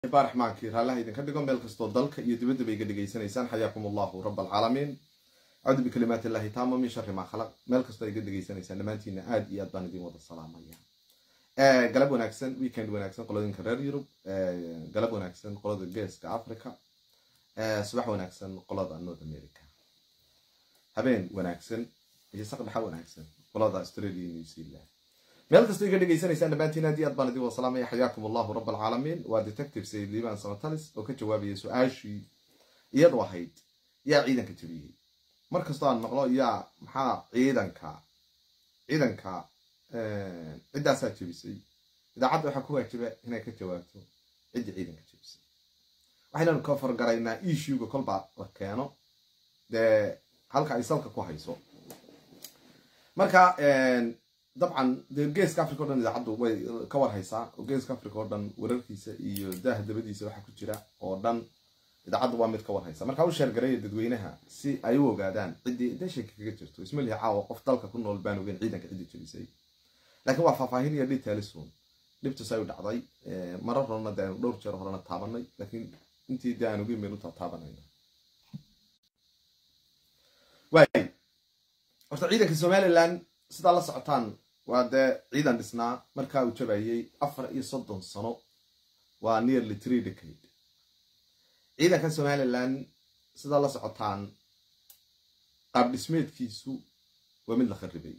baa raxmaankii raallaha idinka dhigo meel kastoo dalka iyo dibadda bay iga dhegaysanaysaan xayaakum allahu rab alcaalamiin acuudu bikalimaati illahi taama min shari maa khalaq meel kastoo iga dhegaysanaysaan dhammaantiina aad iyo aad baan idin wada salaamaya galab wanaagsan weekend wanaagsan qoladinka reer yurub galab wanaagsan qolada geeska africa subax wanaagsan qolada north america habeen wanaagsan iyo saqdhaxa wanaagsan qolada australia new zealand meel kastoo iga dhegaysanaysaan dhammaantiin aad iyo aad baan idin wada salaamaya xayaakum allahu rab alcaalamiin waa detective sayid liban samatalis oo ka jawaabaya su-aashii iyadu ahayd yaa ciidanka jabiyey mar kastoo aan maqlo yaa maxaa ciidanka ciidanka ciddaasaa jebisay idaacadda waxaa ku waajiba inay ka jawaabto ciddii ciidanka jebisay waxaynanu ka fargaraynaa ishuga kolbaa la keeno dee halka ay salka ku hayso marka dabcan dee geeska africa o dhan idaacaddu way ka warhaysaa oo geeska africa oo dhan wararkiisa iyo daaha dabadiisa waxa ku jira oo dhan idaacaddu waa mid ka warhaysa marka u sheergaraya dadweynaha si ay u ogaadaan ciddii deshanka kaga jirto isma lihi caawa qof dalka ku nool baan ogeyn ciidanka ciddii jebisay laakiin waa faahfaahin iyo dhitalisun dhibtus ay u dhacday marar horena de aynu dhowr jeer horena taabanay laakiin intii de aan ogeyn baynu taabanayna waay horta ciidanka somaliland sidaa la socotaan waa dee ciidan dhisnaa markaa uu jabayay afar iyo soddon sano waa nearly three decade ciidanka somaliland sidaa la socotaan qaab dhismeedkiisu waa mid la kharibay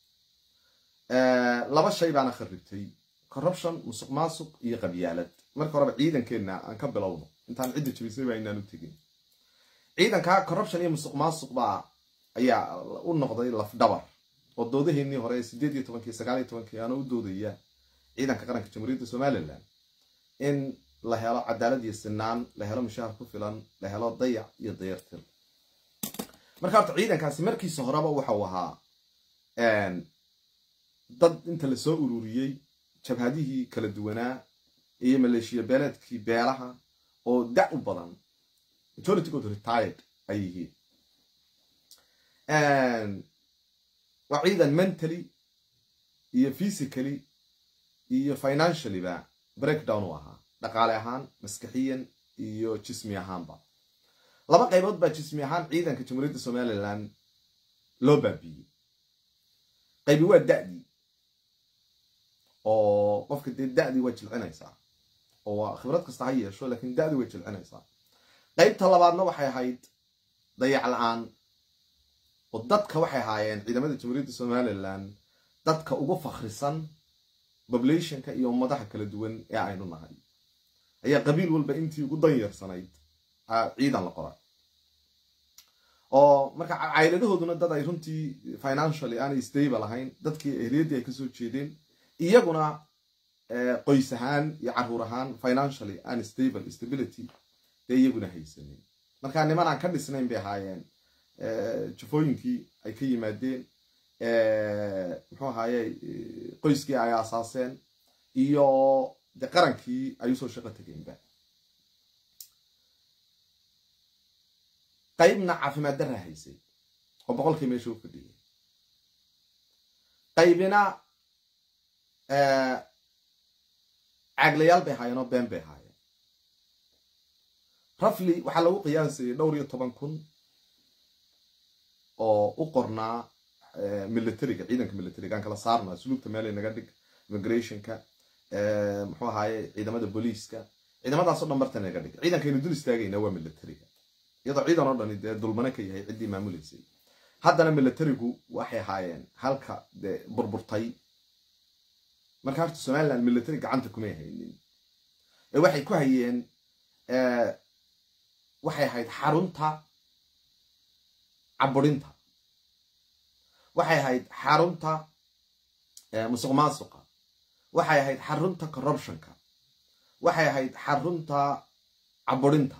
laba shay baana kharibtay corruption musuq maasuq iyo qabyaalad marka horeba ciidankeenna aan ka bilowno intaan cidda jabisay baa inaan u tegin ciidanka corruption iyo musuq maasuq baa ayaa u noqday lafdhabar oo doodaheennii hore sideed iyo tobankii sagaal iyo tobankii aana u doodaya ciidanka qaranka jamhuuriyadda somalilan in la helo cadaalad iyo sinaan la helo mushaahar ku filan la helo dayac iyo dayartir marka horta ciidankaasi markiisa horeba waxau ahaa dad inta lasoo ururiyey jabhadihii kala duwanaa iyo maleeshiya beeleedkii beelaha oo da u badan majoritygood retired ay yihiin waa ciidan mentally iyo physically iyo financiallyba breakdown u ahaa dhaqaale ahaan maskaxiyan iyo jismi ahaanba laba qaybood baa jismi ahaan ciidanka jamhuuriyadda somaliland loo baabiiyey qaybi waa da'dii oo qofka dee da'dii way jilcinaysaa oo waa khibrad kasta ha yeesho laakiin da'dii way jilcinaysaa qaybta labaadna waxay ahayd dayac la-aan oo dadka waxay ahaayeen ciidamada jamhuuriyadda somaliland dadka ugu fakhrisan populationka iyo ummadaha kala duwan ee aynu nahay ayaa qabiil walba intii ugu danyarsanayd ciidan la qoray oo marka cayladahooduna dad ay runtii financially aanay stable ahayn dadkii ehliyaddii ay kasoo jeedeen iyaguna qoys ahaan iyo caruur ahaan financially aan stable stability dee iyaguna haysanin marka niman aan ka dhisnayn bay ahaayeen jafooyinkii ay ka yimaadeen muxuu ahaaye qoyskii ay aasaaseen iyo de qarankii ay usoo shaqo tegeenba qaybna caafimaad darra haysay oo boqolkii meesha u fadhiyay qaybina caaglayaal bay ahaayeen oo been bay ahaayeen rafli waxaa lagu qiyaasayay dhowr iyo toban kun oo u qornaa militariga ciidanka militariga aan kala saarnaa suluugta meelay naga dhig immigrationka muxuu ahaaye ciidamada booliiska ciidamadaasoo dhan barta naga dhig ciidankaynu dul istaagayna waa militariga iyadoo ciidan oo dhani dee dulmane ka yahay ciddii maamuleysay haddana militarigu waxay ahaayeen halka dee burburtay marka horta somaliland military gacanta kumay haynin ee waxay ku hayeen waxay ahayd xarunta caburinta waxay ahayd xarunta musuq maasuqa waxay ahayd xarunta corruptionka waxay ahayd xarunta caburinta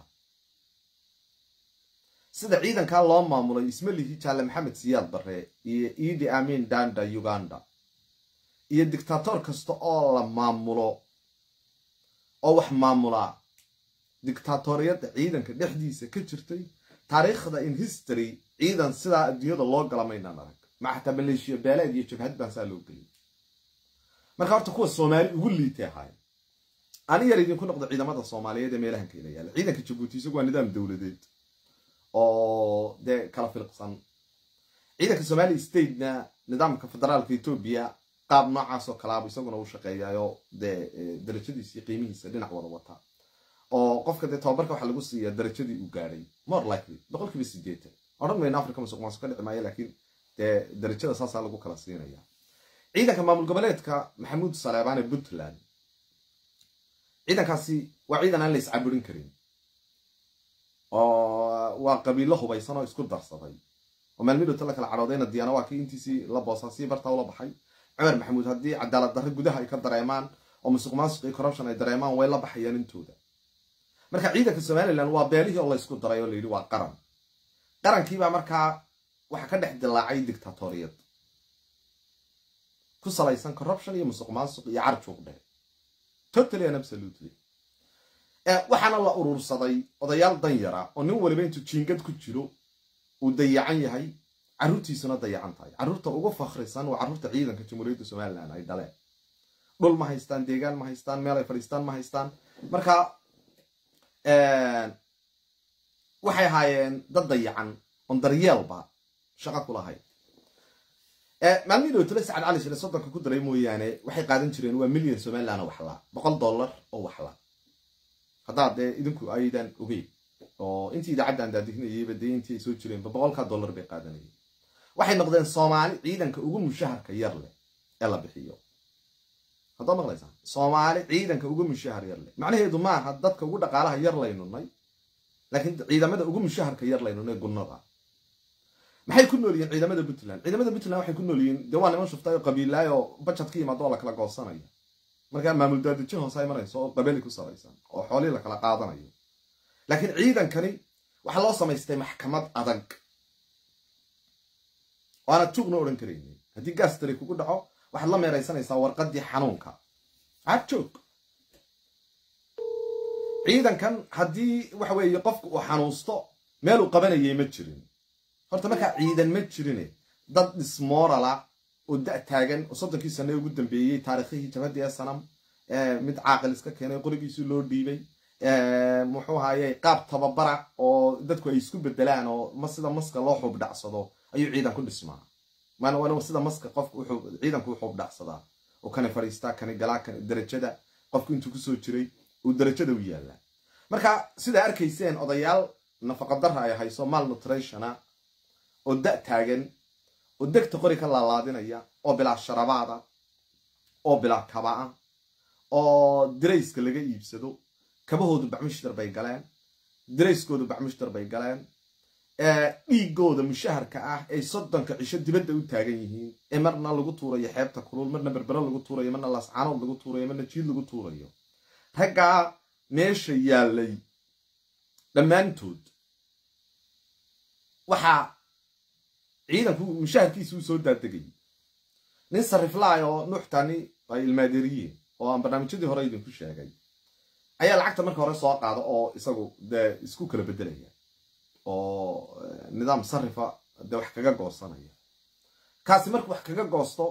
sida ciidankaa loo maamulay ismalihi jaale maxamed siyaad barre iyo idi amin danda uganda iyo dictator kasta oo la maamulo oo wax maamulaa dictatoriyadda ciidanka dhexdiisa ka jirtay taariikhda in history ciidan sidaa adduunyada loo gala maynaan arag maxataa maleeshiya beeleed iyo jabhad baan saa loo geliyay marka horta kuwa soomaali ugu liitay ahaayeen ani yar idinku noqdo ciidamada soomaaliyeed ee meelahan kayla yaala ciidanka jabuuti isagu waa nidaam dowladeed oo dee kala filqsan ciidanka somali statena nidaamka federaalka etoobiya qaab noocaas oo kalaaba isaguna u shaqeeyayo dee darajadiisa iyo qiimihiisa dhinac wada wata oo qofka dee tababarka waxaa lagu siiya darajadii uu gaadhay more likely boqol kiiba sideetan odhan mayno africa masuq maasuq ka dhici maayo laakiin dee darajada saasaa lagu kala siinaya ciidanka maamul goboleedka maxamuud saleebaan ee puntland ciidankaasi waa ciidan aan la iscaburin karin oo waa qabiilo hubaysan oo isku darsaday oo maalmidhowta la kala cadhoodayna diyaana waa kii intiisii la boosaa sii bartaa ula baxay cumar maxamuud haddii cadaalad darre gudaha ay ka dareemaan oo musuq maasuq iyo corruption ay dareemaan way la baxayaan intooda marka ciidanka somalilan waa beelihii oo laysku daray oo layidhi waa qaran qarankiibaa markaa waxaa ka dhex dilaacay dictatoriyad ku salaysan corruption iyo musuq maasuq iyo carjuuq dheh totally and absolutely waxaana la urursaday odayaal danyara oo nin waliba intuu jiingad ku jiro uu dayacan yahay carruurtiisuna dayacan tahay carruurta ugu fakhrisan waa carruurta ciidanka jamhuuriyadda somalilan ay dhaleen dhul ma haystaan deegaan ma haystaan meel ay fadhiistaan ma haystaan marka waxay ahaayeen dad dayacan oon daryeelba shaqo ku lahayd maalmihii dhowtole sacad cali shile soddonka ku daray mooyaane waxay qaadan jireen waa milyan somalilan oo waxlaa boqol dollar oo waxlaa haddaad dee idinku aydan ogeyn oo intii idaacaddan daadihinayayba dee intii ay soo jireenba boqolkaa dollar bay qaadanayeen waxay noqdeen soomaali ciidanka ugu mushaharka yar leh ee la bixiyo haddaad maqlaysaa soomaali ciidanka ugu mushahar yar leh macnaheedu maaha dadka ugu dhaqaalaha yar laynunay laakiin ciidamada ugu mushaharka yar laynunay gunnada maxay ku nool yihiin ciidamada puntland ciidamada puntland waxay ku nool yihiin dee waa niman shuftaay oo qabiilaay oo bajad ka yimaado oo la kala goosanaya markaa maamul daadejin hoose imanayso oo qabeli ku salaysan oo xoolihii la kala qaadanayo laakiin ciidankani waxaa loo samaystay maxkamad adag oo aanad juugna odhan karaynin haddii gastari kugu dhaco waxaad la meeraysanaysaa warqaddii xanuunka aad joog ciidankan haddii waxa weeye qofku uu xanuusto meeluu qabanayay ma jirin horta markaa ciidan ma jirine dad dhismoorala oo da taagan oo soddonkii sane ugu dambeeyey taarikhihii jabhadii sanam mid caaqil iska keenay qorigiisii loo dhiibay muxuu ahaye qaab tababara oo dadku ay isku bedelaan oo ma sida maska loo xuubdhacsado ayuu ciidan ku dhismaa maana sida maska qofku ciidanku u xuubdhacsadaa oo kani fadhiistaa kani galaa kani darajada qofku intuu kusoo jiray uu darajada u yaallaa marka sidaa arkayseen odayaal nafaqadara ay hayso mal nutritiona oo da taagan oo degta qori ka laalaadinaya oo bilaa sharabaada oo bilaa kaba-a oo dirayska laga iibsado kabahoodu bacmushtar bay galeen dirayskoodu bacmushtar bay galeen dhiigooda mushaharka ah ay soddonka cisho dibadda u taagan yihiin ee marna lagu tuurayo xeebta kulul marna berbero lagu tuurayo marna laascaanood lagu tuurayo marna jiid lagu tuurayo raggaa meesha yaallay dhammaantood waxaa ciidanku mushaharkiisa uu soo daadegayay nin sariflaay oo nuuxtani ay ilmaadeeriyiin oo aan barnaamijyadii hore idinku sheegay ayaa lacagta marka hore soo qaada oo isagu dee isku kala bedelaya oo nidaam sarifa dee wax kaga goosanaya kaasi markuu wax kaga goosto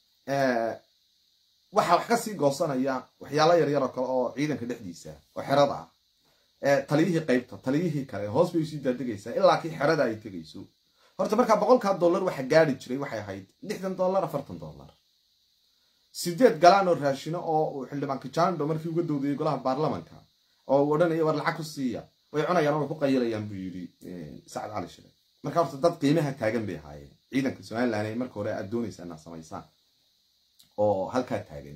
waxaa wax kasii goosanaya waxyaalo yaryar oo kale oo ciidanka dhexdiisa oo xerada ah taliyihii qaybta taliyihii kale hoos bay usii daadegaysaa ilaa kii xerada ay tegayso horta markaa boqolkaa dollar waxa gaari jiray waxay ahayd lixdan dollar afartan dollar sideed galaan oo raashino oo uu xildhibaan kijando markii uga dowdayay golaha baarlamanka oo uu odhanaya war lacag ku siiya way cunayaan oo way ku qayilayaan buu yidhi sacad cali shire marka horta dad qiimaha taagan bay ahaayeen ciidanka somalilan ay marka hore aad doonaysaa inaad samaysaan oo halkaa taagan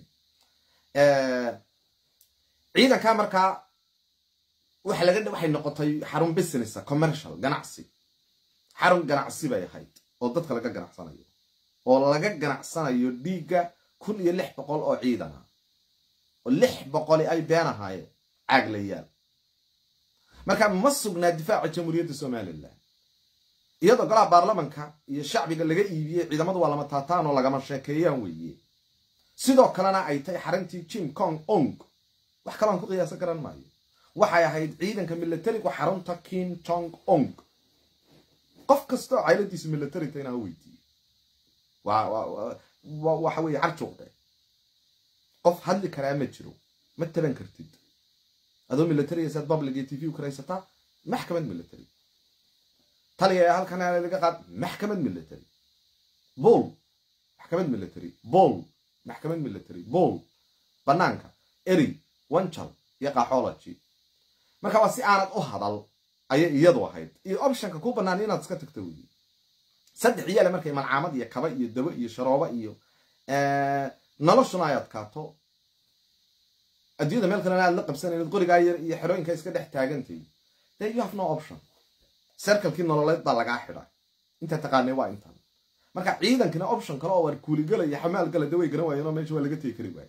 ciidankaa markaa waxa laga waxay noqotay xarun businessa commercial ganacsi xarun ganacsi bay ahayd oo dadka laga ganacsanayo oo laga ganacsanayo dhiigga kun iyo lix boqol oo ciidan ah oo lix boqoli ay been ahaayeen caaglayaal marka ma sugnaa difaaca jamhuuriyadda somalilan iyadoo golaha baarlamanka iyo shacbiga laga iibiyey ciidamadu waa lama taataan oo lagama sheekeeyaan weeye sidoo kalena ay tahay xarintii jim kong ong wax kaloan ku qiyaasan garan maayo waxay ahayd ciidanka milatarigu xarunta kim jong ong qof kastoo cayladiisa milatarita inaa weydiiye waxa weye carjuuqde qof hadli karaa ma jiro ma taban kartid adoo military saad public iyo t v u karaysataa maxkamad military taliya halkan laga qaad maxkamad military bol maxkamad military bol maxkamad military bol banaanka eri wanjal iyo qaxology marka waa si aanad u hadal ayay iyadu ahayd iyo optionka ku bannaan inaad iska tagto weyi saddex iyaale markay malcaamad iyo kaba iyo dabo iyo sharoobo iyo noloshuna ay adkaato adduunyada meel kalena aad la qabsanaynad qorigaa yar iyo xerooyinka iska dhex taagantay then you have no option serkalkii nololeed baa lagaa xidhay inta taqaanay waa intan marka ciidankina option kale oo waar kuuligalaya xamaal gala daway garan waayeenoo meesha waa laga tegi kari waaye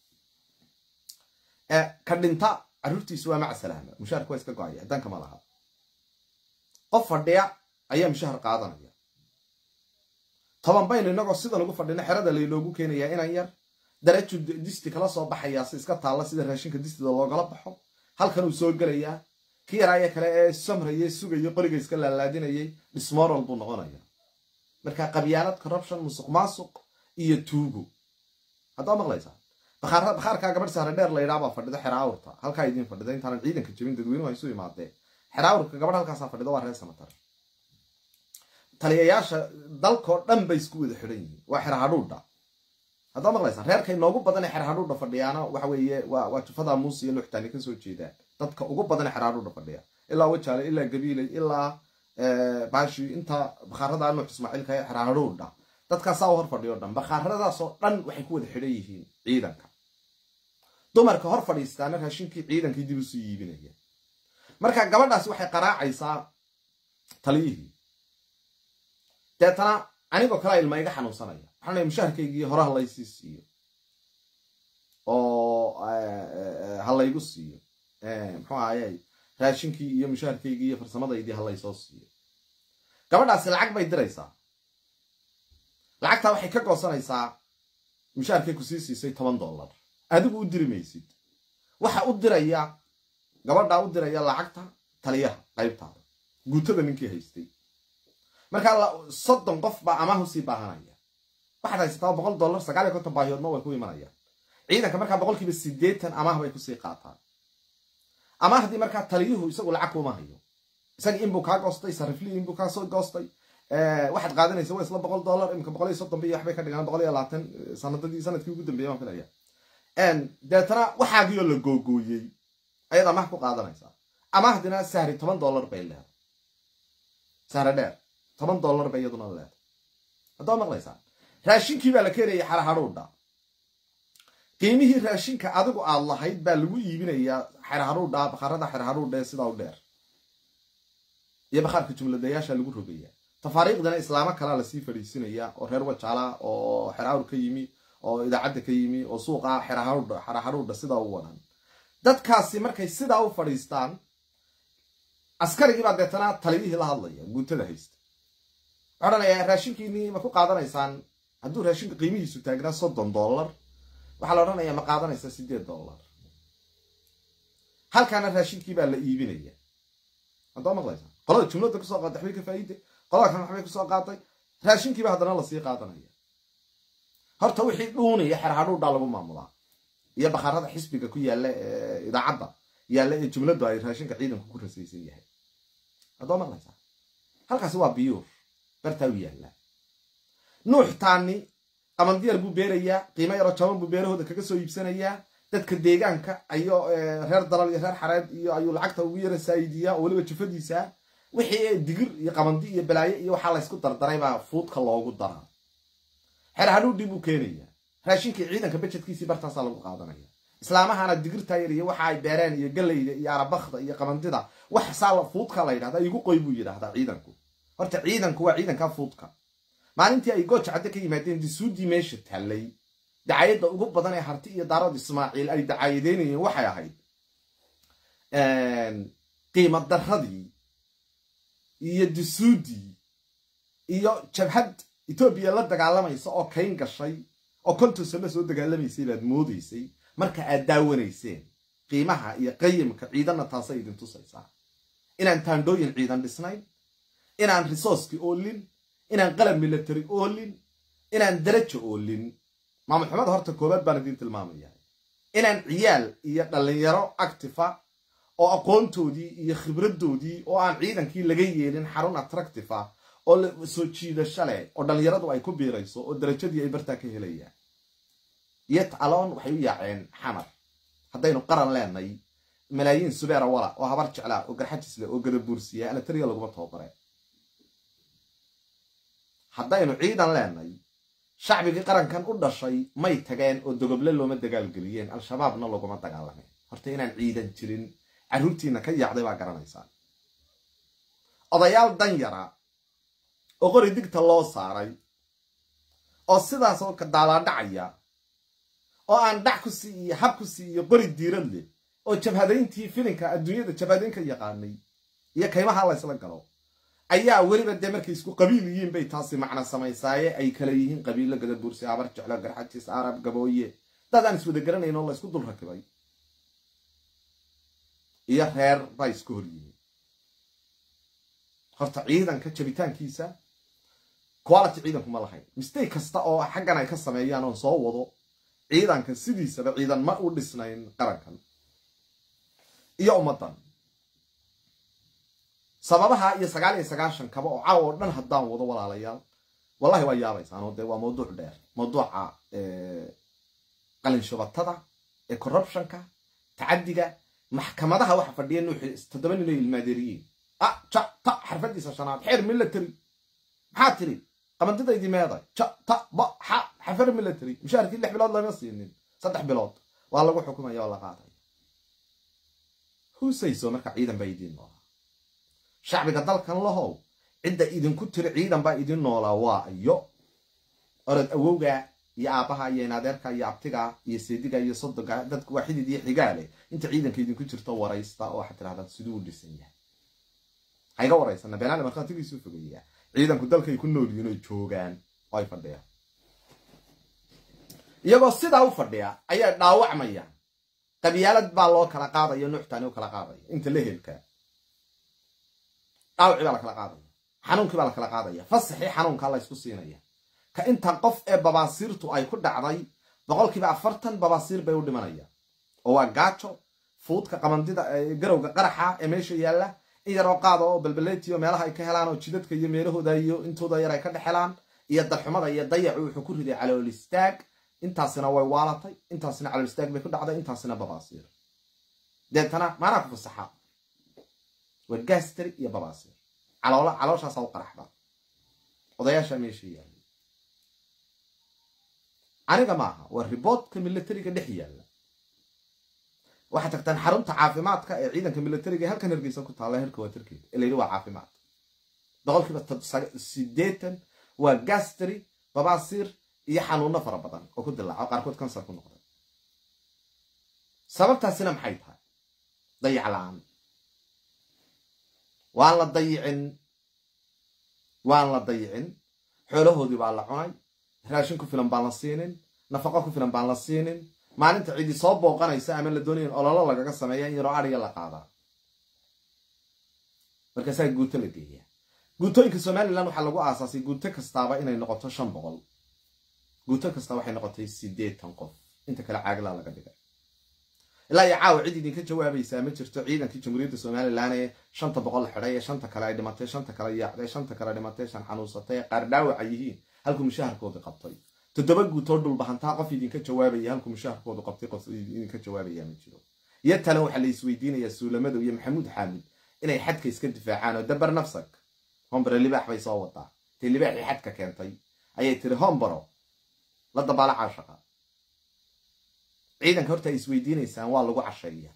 ka dhinta carruurtiisu waa maca salaama mushaharka waa iska go-aya danka ma laha qof fadhiya ayaa mushahar qaadanaya toban baynu inagoo sidan ugu fadhina xerada laynoogu keenayaa inan yar daraju disti kala soo baxayaa si iska taalla sida raashinka distida loogala baxo halkan uu soo gelayaa ki yaraaya kale ee samraye sugayo qoriga iska laalaadinayay dismoral buu noqonaya marka qabyaalad corruption musuq maasuq iyo tuugo haddaa maqlaysaa bakhaarkaa gabadh sahre dheer laydhaabaa fadhida xeraawurta halkaa idiin fadhida intaanan ciidanka jebin dadweynuhu ay isu imaadeen xeraawurka gabadh halkaasaa fadhida waa reer samatar taliyayaasha dalkoo dhan bay isku wada xidhan yihiin waa xerahadhuudha haddaa maqlaysaa reerkay noogu badan ee xerahadhuudha fadhiyaana waxa weeye waa jufada muuse iyo luxtaani kasoo jeedaan dadka ugu badan ee xerahadhuudha fadhiya ilaa wajaale ilaa gabiiley ilaa baashi inta bakhaarada nuux ismaaciilka ee xerahadhuudha dadkaasaa u hor fadhiyo dhan bakhaaradaasoo dhan waxay ku wada xidhan yihiin ciidanka dumarka hor fadhiistaana raashinkii ciidankii dib isu yiibinaya marka gabadhaasi waxay qaraacaysaa taliyihii deetana anigoo kalea ilma iga xanuunsanaya waxaan leey mushaharkaygii hore halaysii siiyo oo halaygu siiyo muxuu ahayey raashinkii iyo mushaharkaygii iyo farsamadaydii halaysoo siiyo gabadhaasi lacag bay diraysaa lacagtaa waxay ka goosanaysaa mushaharkay ku sii siisay toban dollar adigu u diri maysid waxa u diraya gabadhaa u diraya lacagta taliyaha qaybtaada guutada ninkii haystay markaa soddon qof baa amaah usii baahanaya waxaad haysataa boqol dollar sagaal iyo konton baahiyoodna way ku imanayaan ciidanka markaa boqolkiiba siddeetan amaah bay kusii qaataan amaahdii markaa taliyuhu isagu lacag kuma hayo isagii inbuu kaa goostay sariflii inbuu kaa soo goostay waxaad qaadanaysa waa isla boqol dollar imika boqol iyo soddon biyo waxbay ka dhigaan boqol iyo labaatan sanadadii sanadkii ugu dambeeyay waan filaya deetana waxaagiioo la googooyey ayaad amaah ku qaadanaysaa amaahdina sahri toban dollar bay leeday sahre dheer toban dollar bay iyaduna leeday haddaa maqlaysaa raashinkii baa la keenaya xerahadhuudha qiimihii raashinka adigu aad lahayd baa lagu iibinayaa xerahadhuudha bakhaarada xerahadhuudha ee sidaa u dheer iyo bakhaarka jumladayaasha lagu rogaya tafaariiqdana islaamo kalaa lasii fadhiisinaya oo reer wajaala oo xeraawr ka yimi oo idaacadda ka yimi oo suuqa xerahadhuudha sidaa u wadan dadkaasi markay sidaa u fadhiistaan askarigiibaa deetana taliyihii la hadlaya guutada haysta waxaa odhanayaa raashinkiinii ma ku qaadanaysaan hadduu raashinka qiimihiisu taagnaa soddon dollar waxaa la odhanayaa ma qaadanaysaa siddeed dollar halkaana raashinkii baa la iibinaya haddaa maqlaysaa qolada jumladda kusoo qaatay waxbay ka faa'iide qolada kan waxbay kusoo qaatay raashinkiiba haddana lasii qaadanaya horta wixii dhuunaya xerhadhuudhaa lagu maamulaa iyo bakhaarada xisbiga ku yaalla ee idaacadda yaalla ee jumladdu ay raashinka ciidanku ku rasaysan yahay haddaa maqlaysaa halkaasi waa biyuur bartaa u yaallaa nuux taani qamandiyar buu beerayaa qiimo yaroo jaban buu beerahooda kaga soo iibsanayaa dadka deegaanka ayo reer dalal iyo reer xareed iyo ayuu lacagta ugu yara saayidiyaa oo weliba jufadiisa wixii digir iyo qabandi iyo balaayo iyo waxaa laysku dardaray baa fuudka loogu daraa xer hadhuudhii buu keenaya raashinkii ciidanka bajedkiisii bartaasaa lagu qaadanaya islaamahana digirtaa yar iyo waxa ay beereen iyo gallayda iyo arabakda iyo qabandida wax saa fuudka la yidhahda igu qoy buu yidhahdaa ciidanku horta ciidanku waa ciidanka fuudka maalintii ay gooja cadde ka yimaadeen disuudii meesha tallay dacayadda ugu badan ee harti iyo daarood ismaaciil ay dacaayadeynayeen waxay ahayd qiimo daradii iyo disuudii iyo jabhad etoobiya la dagaalamaysa oo kayn gashay oo konton sano soo dagaalamaysay baad moodaysay marka aad daawanayseen qiimaha iyo qayimka ciidanna taasay idin tusaysaa inaan taandhooyin ciidan dhisnayn inaan risooski oolin inaan qalab military oolin inaan darajo oolin maamul xumada horta koobaad baan idiin tilmaamaya inaan ciyaal iyo dhallinyaro actifa oo aqoontoodii iyo khibraddoodii oo aan ciidankii laga yeelin xarun attractive ah oo soo jiidasho leh oo dhallinyaradu ay ku biirayso oo darajadii ay bartaa ka helayaan yet aloon waxay u yaaceen xamar haddaynu qaran leenay malaayiin subeera wala oo habar jeclaa oo garxajis leh oo gadabuursiya alatariya laguma tababare haddaynu ciidan leenay shacbigii qarankan u dhashay may tageen oo dogoble looma dagaalgeliyeen al-shabaabna laguma dagaalameen horta inaan ciidan jirin carruurtiina ka yaacday baa garanaysaa odayaal dan yara oo qori digta loo saaray oo sidaas oo daalaadhacaya oo aan dhac ku sii iyo hab ku sii iyo qori diirad leh oo jabhadayntii filinka adduunyada jabhadayn ka yaqaanay iyo kaymaha la ysla galo ayaa weliba dee markay isku qabiil yihiin bay taasi macno samaysaaye ay kala yihiin qabiilo gadabuursi abar jeclo garxajis arab gabooye dad aan iswada garanayn oo la ysku dul rakibay iyo reer baa isku hor yihiin horta ciidanka jabitaankiisa quality ciidanku ma lahayn mistake kasta oo xaggan ay ka sameeyaan oon soo wado ciidanka sidiisaba ciidan ma u dhisnayn qarankan iyo ummaddan sababaha iyo sagaal iyo sagaashan kaba oo caawa oo dhan haddaan wado walaalayaal wallahi waa yaabaysaanoo dee waa mawduuc dheer mawduuca qalinshubatada ee corruptionka tacadiga maxkamadaha waxa fadhiya nuuxi toddoba nin oo ilmaadeeriyiin ah ja ta xarfadiisa shanaad xeer military maxaa tiri qabandidaydii meeday ja ta ba xa xafar military mushaharkii lix bilood lama siinin saddex bilood waa lagu xukumaya oo la qaadaya husayso marka ciidan baa idiin noolaa shacbiga dalkan lahow cidda idinku tiri ciidan baa idin noolaa waa iyo orod awowga iyo aabbaha iyo inadeerka iyo abtiga iyo seediga iyo sodoga dadku waa xidid iyo xigaale inta ciidanka idinku jirto waraysta oo waxaad tirahdaan siduu u dhisan yahay hayga waraysana beenaale markhaatigiisu fogeeyaa ciidanku dalkay ku nool yihiin oy joogaan oo ay fadhiyaan iyagoo sidaa u fadhiya ayay dhaawacmayaan qabyaalad baa loo kala qaadaya nuuxtaani u kala qaadaya inta la helkaa dhaawacii baa la kala qaadaya xanuunkii baa la kala qaadaya fasaxii xanuunkaa la ysku siinaya ka inta qof ee babaasiirtu ay ku dhacday boqolkiiba afartan babaasiir bay u dhimanayaan oo waa gaajo fuudka qabandida garowga qaraxa ee meesha yaalla in yaroo qaada oo balbaleetiyo meelaha ay ka helaan oo jidadka iyo meelahooda iyo intooda yar ay ka dhex helaan iyo darxumada iyo dayacu wuxuu ku riday calool istaag intaasina way waalatay intaasina calool istaag bay ku dhacday intaasina babaasiir deetana maanaa ku fasaxa waa gastri iyo babaasiir caloola calooshaasaa u qaraxda odayaasha meesha yaalla aniga maaha waa riboodka militariga dhex yaalla waxaad tagtaan xarunta caafimaadka ee ciidanka militariga ee halkan hargeysa ku taalla herka waa tarkeeda ee layidhi waa caafimaad boqolkiiba sideetan waa gastri babaasiir iyo xanuuno fara badan oo ku dilaaco qaarkood kansar ku noqday sababtaasina maxay tahay dayac la-aan waan la dayicin waan la dayicin xoolahoodii baa la cunay raashin ku filan baan la siinin nafaqo ku filan baan la siinin maalinta cidi soo booqanaysa ama la doonaya in ololo lagaga sameeya in yaroo ariga la qaadaa markaasaa guuto la geeya guutooyinka somalilan waxaa lagu aasaasay guuto kastaaba inay noqoto shan boqol guuto kasta waxay noqotay siddeetan qof inta kale caaglaa laga dhigay ilaa iyo caawa cid idinka jawaabaysaa ma jirto ciidankii jamhuuriyadda somalilan ee shanta boqol xidhay ee shanta kale ay dhimatay shanta kale yaacday shanta kale dhimatay shan xanuunsatay ee qaar dhaawaca yihiin halkuu mushaharkoodii qabtay toddoba guutoo dhulbahantaa qof idinka jawaabaya halkuu mushaharkoodu qabtay qof idinka jawaabaya ma jiro iyo tale waxaa la isweydiinayaa suulamadow iyo maxamuud xaamid inay xadka iska difaacaan oo dabar nafsag hombare libaax bay soo wadaa tay libaaxii xadka keentay ayay tiri hombaro la dabaala caashaqa ciidanka horta ay isweydiinaysaan waa lagu casheeya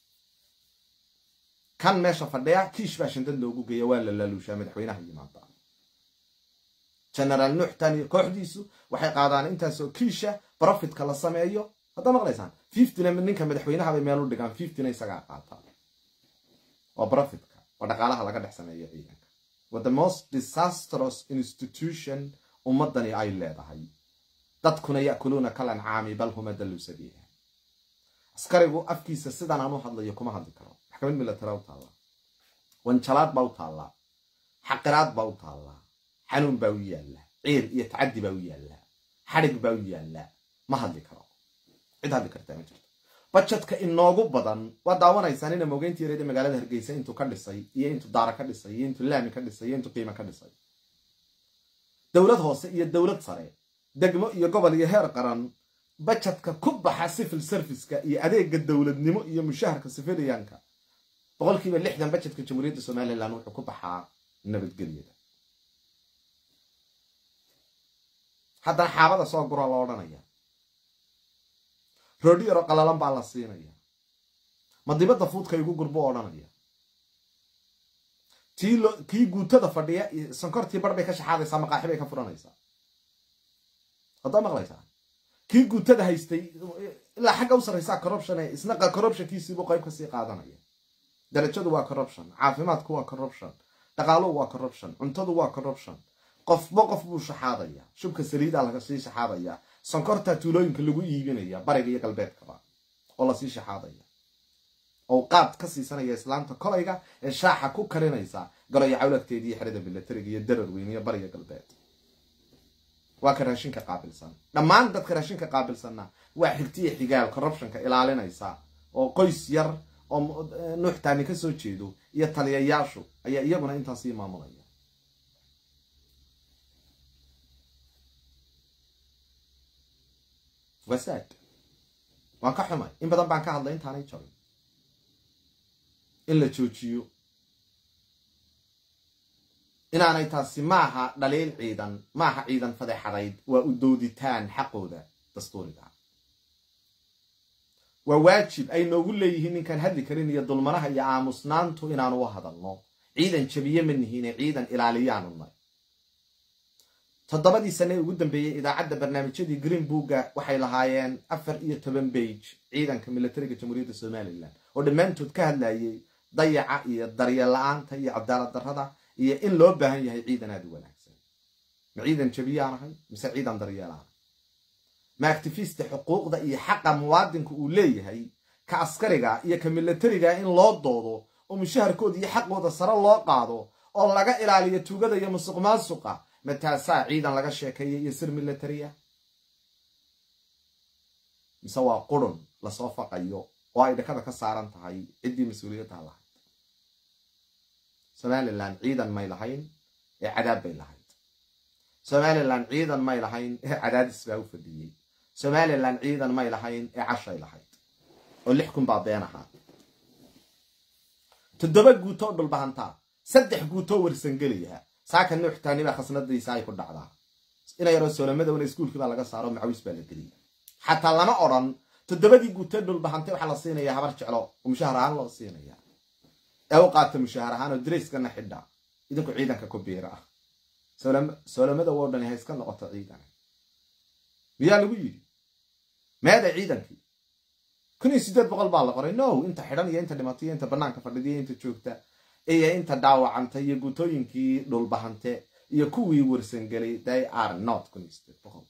kan meesha fadhiya kiish baa shindad loogu geeya waa la laaluushaa madaxweynaha yimaada genaraal nuuxtan iyo kooxdiisu waxay qaadaan intaasoo kiisha profitka la sameeyo haddaa maqlaysaan fiftyna ninka madaxweynaha bay meel u dhigaan fiftyna isagaa qaata waa profitka waa dhaqaalaha laga dhex sameeyo ciidanka waa the most disastrous institution ummadani ay leedahay dadkuna ya'kuluuna kalancaami bal huma dallu sabiiha askarigu afkiisa sidan aan u hadlayo kuma hadli karo maxkamad milatara u taallaa wanjalaad baa u taallaa xaqiraad baa u taallaa xanuun baa u yaallaa ciil iyo tacaddi baa u yaallaa xadhig baa u yaallaa ma hadli karo cid hadli kartaa ma jirto bajadka inoogu badan waa daawanaysaan ina mogeyntii yareed ee magaalada hargeysa intuu ka dhisay iyo intuu daara ka dhisay iyo intuu laami ka dhisay iyo intuu qiimo ka dhisay dowlad hoose iyo dowlad sare degmo iyo gobol iyo heer qaran bajadka ku baxa civil serviceka iyo adeega dowladnimo iyo mushaharka sifiliyanka boqolkiiba lixdan bajadka jamhuuriyadda somalilan wuxuu ku baxaa nabadgelyada haddana xaabada soo gura la odhanaya roodhi yaro qalalan baa la siinaya ma dibadda fuudka igu gurbu odhanaya kii guutada fadhiya sankortii bar bay ka shaxaadaysaa maqaaxi bay ka furanaysaa haddaa maqlaysaa kii guutada haystay ilaa xagga u sarraysaa corruption ee isna corruptionkiisiibuu qayb kasii qaadanaya darajadu waa corruption caafimaadku waa corruption dhaqaaluhu waa corruption cuntadu waa corruption qofba qof buu shaxaadaya shubka saliidaa laga sii shaxaadaya sonkorta tuulooyinka lagu iibinaya bariga iyo galbeedkaba oo lasii shaxaadaya oo qaad ka siisanaya islaamta kolayga ee shaaxa ku karinaysa galoyo cawlagteeda iyo xerada milatariga iyo darar weyn iyo bariga galbeed waa ka raashinka qaabilsan dhammaan dadka raashinka qaabilsanna waa xigtiya xigaal corruptionka ilaalinaysa oo qoys yar oo nuuxtaani ka soo jeedo iyo taliyayaashu ayaa iyaguna intaasii maamulaya wasaad waan ka xumay in badan baan ka hadlay intaanay jabin in la joojiyo inaanay taasi maaha dhaliil ciidan maaha ciidan fadeexadayd waa u dooditaan xaqooda dastuuriga waa waajib ay noogu leeyihiin ninkaan hadli karin iyo dulmanaha iyo aamusnaantu inaanu u hadalno ciidan jabiye ma nihiine ciidan ilaaliyaanu nay toddobadii sane ee ugu dambeeyey idaacadda barnaamijyadii green booga waxay lahaayeen afar iyo toban bage ciidanka militariga jamhuuriyadda somalilan oo dhammaantood ka hadlayay dayaca iyo daryeel la-aanta iyo cadaalad darrada iyo in loo baahan yahay ciidan aada u wanaagsan ma ciidan jabiyaan ahay mise ciidan daryeelaan ma actifista xuquuqda iyo xaqa muwaadinka uu leeyahay ka askariga iyo ka militariga in loo doodo oo mushaharkooda iyo xaqooda sare loo qaado oo laga ilaaliyo tuugada iyo musuq maasuqa mataasaa ciidan laga sheekeeya iyo sir militariya mise waa qurun lasoo faqayo oo ay dhakada ka saaran tahay ciddii mas-uuliyaddaa lahayd somalilan ciidan may lahayn ee cadaab bay lahayd somalilan ciidan may lahayn ee cadaadis baa u fadhiyey somalilan ciidan may lahayn ee cashay lahayd oo lix kun baa been ahaa toddoba guutoo dhulbahantaa saddex guutoo warsangeliyaha saaka nuuxtaani baa khasnadiisa ay ku dhacdaa ina yaroo soolamadowna iskuulkii baa laga saaro macawis baa la geliyay xataa lama odran toddobadii guutee dhulbahantay waxaa la siinaya habar jeclo oo mushahar ahaan loo siinaya ee u qaata mushahar ahaan oo darayskana xidha idinku ciidanka ku biira ah soolamadow oo dhani ha iska noqoto ciidan miyaa lagu yidhi meeda ciidankii kun iyo siddeed boqol baa la qoray no inta xidhan iyo inta dhimatay iyo inta banaanka fadhida iyo inta joogta iyo inta dhaawacanta iyo guutooyinkii dhulbahante iyo kuwii warsangelay they are not kun iyo siddeed boqol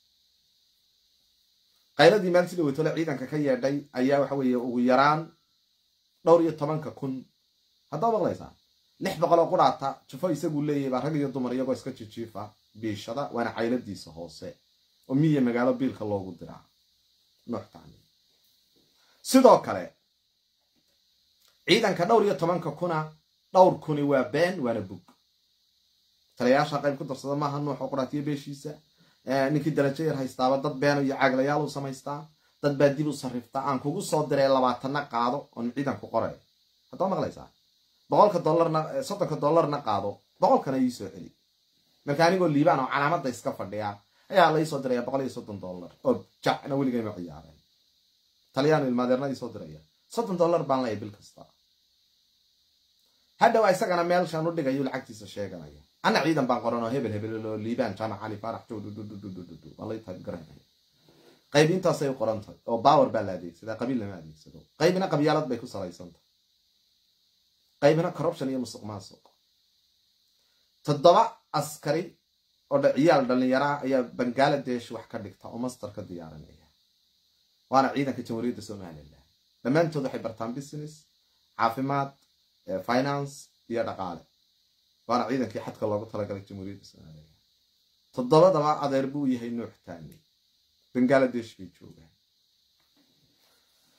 qayladii maalin sida weytole ciidanka ka yeedhay ayaa waxa weeye ugu yaraan dhowr iyo tobanka kun haddaa maqlaysaa lix boqol oo quraata jufo isaguu leeyahay baa rag iyo dumar iyagoo iska jijiifa biishada waana cayladiisa hoose oo miya magaalo biilka loogu diraa nuuxtaani sidoo kale ciidanka dhowr iyo tobanka kuna dhowr kuni waa been waana bug taliyayaasha qayb ku darsada maaha nuuxoo quraatiyo beeshiisa ninkii darajo yar haystaaba dad beeno iyo caaglayaal u samaystaa dad baa dib u sarriftaa aan kugu soo diray labaatana qaado oon ciidanku qoray haddaa maqlaysaa boqolka dollarna soddonka dollarna qaado boqolkana ii soo celi marka anigoo liibaan oo calaamadda iska fadhiya ayaa la iisoo diraya boqol iyo soddon dollar oo jacna weligayma ciyaareen taliyaan ilmaadeerna iisoo diraya soddon dollar baan leeyahay bil kasta hadhow isagana meelshaan u dhigayo lacagtiisa sheeganaya ana ciidan baan qoran oo hebel hebel oo liibaan jaamac cali faarax jowdududududud waa lay tahay garanaya qayb intaasay u qoran tahay oo baawer baa la adeegsadaa qabiil lama adeegsado qaybina qabyaalad bay ku salaysan tahay qaybina corruption iyo musuq maasuq toddoba askari oo ciyaal dhallinyaraha ayaa bangaladesh wax ka dhigta oo master ka diyaarinaya waana ciidanka jamhuuriyadda somalilan dhammaantood waxay bartaan business caafimaad finance iyo dhaqaale waana ciidankii xadka loogu talagalay jamhuuriyadda somalilan toddobadaba adeer buu yahay nuuxtaani bangaladesh bay joogaan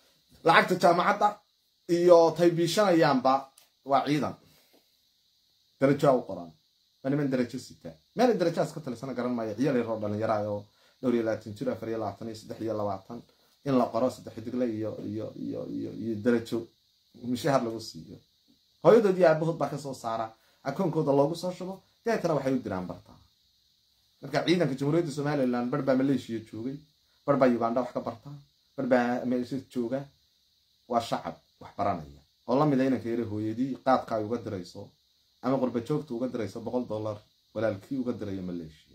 lacagta jaamacadda iyo tay biishanayaanba waa ciidan darajaa u qoran waa niman darajo sita meelay darajahaas ka talisana garan maayo ciyaal yaroo dhallinyara oo dhowr iyo labaatan jir afar iyo labaatan iyo saddex iyo labaatan in la qoro saddex xidigle iyo iyo iyo iyo iyo darajo mushahar lagu siiyo hooyadood iyo aabahood baa kasoo saara akoonkooda loogu soo shubo deetana waxay u diraan bartaa marka ciidanka jamhuuriyadda somalilan bar baa maleeshiya joogay bar baa uganda wax ka bartaa bar baa meesha jooga waa shacab wax baranaya oo la mida inanka yare hooyadii qaadka ay uga dirayso ama qurba joogta uga dirayso boqol dollar walaalkii uga dirayo maleeshiya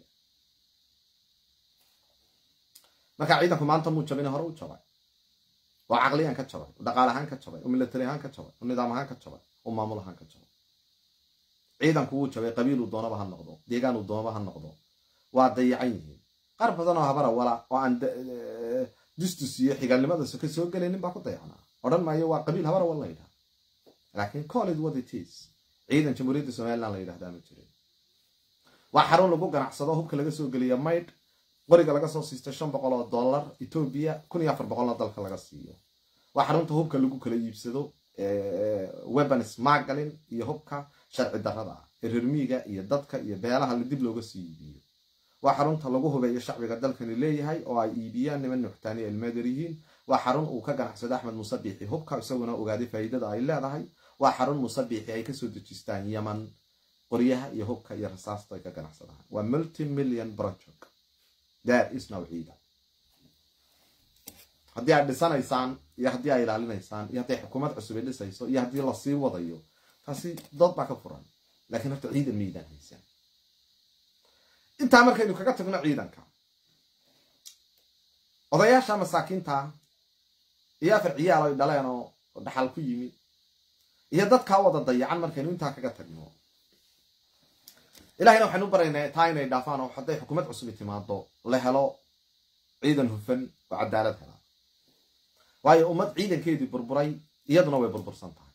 marka ciidanku maanta muu jabin hore u jabay oo caqliyan ka jabay oo dhaqaal ahaan ka jabay oo milatari ahaan ka jabay oo nidaam ahaan ka jabay oo maamul ahaan ka jabay ciidanku wuu jabay qabiiluu doonaba ha noqdo deegaanuu doonaba ha noqdo waa dayacan yihiin qaar badan oo habara wala oo aan dustus iyo xigaalnimada soka soo gelaynin baa ku dayacanaa odhan maayo waa qabiil habara wal la yidhaha laakiin college what it is ciidan jamhuuriyadda somaliland la yidhahdaa ma jirin waa xarun lagu ganacsado hubka laga soo geliya maydh qoriga laga soo siisto shan boqol oo dollar etoobiya kun iyo afar boqolna dalka laga siiyo waa xarunta hubka lagu kala iibsado weapon smargalin iyo hubka sharci darrada ah ee reermiiga iyo dadka iyo beelaha la dib looga sii iibiyo waa xarunta lagu hubeeyo shacbiga dalkani leeyahay oo ay iibiyaan niman nuxtaani elmeeder yihiin waa xarun uu ka ganacsado axmed musabiixi hubka isaguna ogaaday faa'iidada ay leedahay waa xarun musabiixi ay kasoo dejistaan yaman qoryaha iyo hubka iyo rasaasta ay ka ganacsadaan waa multi million project there is no ciidan haddii aad dhisanaysaan iyo haddii aad ilaalinaysaan iyo hadday xukuumad cusub ay dhisayso iyo haddii lasii wadayo taasi dood baa ka furan laakiin horta ciidan miidaan haysan intaa markaynu kaga tagno ciidanka odayaasha masaakiinta iyo afar ciyaal ay dhaleen oo dhaxal ku yimi iyo dadkaa wada dayacan markaynu intaa kaga tagno ilahayna waxaynu u baraynaa taa inay dhaafaan oo hadday xukuumad cusubi timaado la helo ciidan hufan oo cadaalad hela waayo ummad ciidankeedii burburay iyaduna way burbursan tahay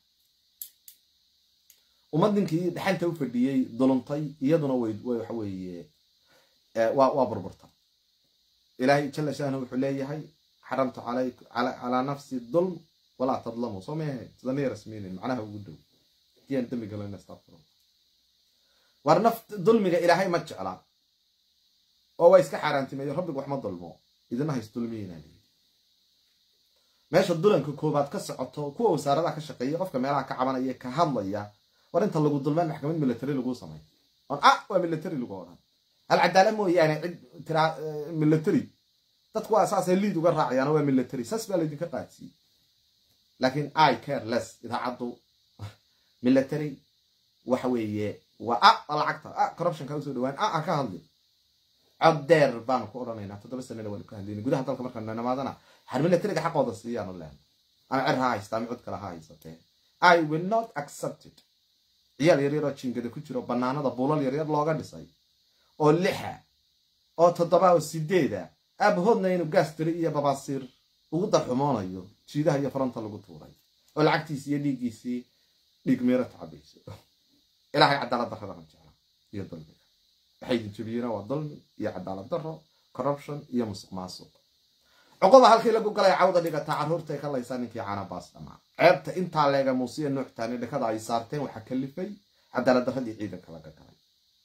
ummad ninkii dhaxanta u fadhiyey duluntay iyaduna way waxa weeye waa burburta ilaahay jala shahna wuxuu leeyahay xaramtu calaa nafsi dulm walaa tadlamu soo maahe sidana rasminin macnaha ugu dhow diyaan dembi galoyn astaqfir war naf dulmiga ilaahay ma jecla oo waa iska xaaraantimeeyo rabbigu wax ma dulmo idina hays dulmiyina meesha dulanka koobaad ka socoto kuwa wasaaradaha ka shaqeeya qofka meelaha ka cabanaya ka hadlaya war inta lagu dulmaan maxkamad military laguu samay on ah waa military lagu odhan alcadaala mooyaane cid tiraa military dadku waa saasay liid uga raacayaan waa military saas baa laydinka qaadsiiyey laakiin i care less idaacaddu military waxa weeye waa a waa lacagta a corruptionka usoo dhawaan a a ka hadli cod deer baanu ku odhanaynaa toddoba sanana waanu ka hadlayna gudaha dalka markaanu namaadana har militariga xaqooda siiyaanu leen ama cer ha haystaa ama cod kale ha haysatee i will not accept it ciyaal yaryar oo jingada ku jiro banaanada buulal yaryar looga dhisay oo lixa oo toddoba oo sideeda aabahoodna inuu gaastari iyo babaasiir ugu darxumoonayo jiidaha iyo faranta lagu tuuray oo lacagtiisi iyo dhiiggiisii dhiig meero tacabayso ilaahay cadaalad darradana jecla iyo dulmiga waxay idin jebiyeen waa dulmi iyo cadaalad darro corruption iyo musuq maasuq cuqoda halkii lagu galay cawda dhigataa carruurtay ka laysaa ninkii canabaas dhamaa ceebta intaa leega muusiya nuuxtaani dhakada ay saarteen waxaa kalifay cadaalad darradii ciidanka laga galay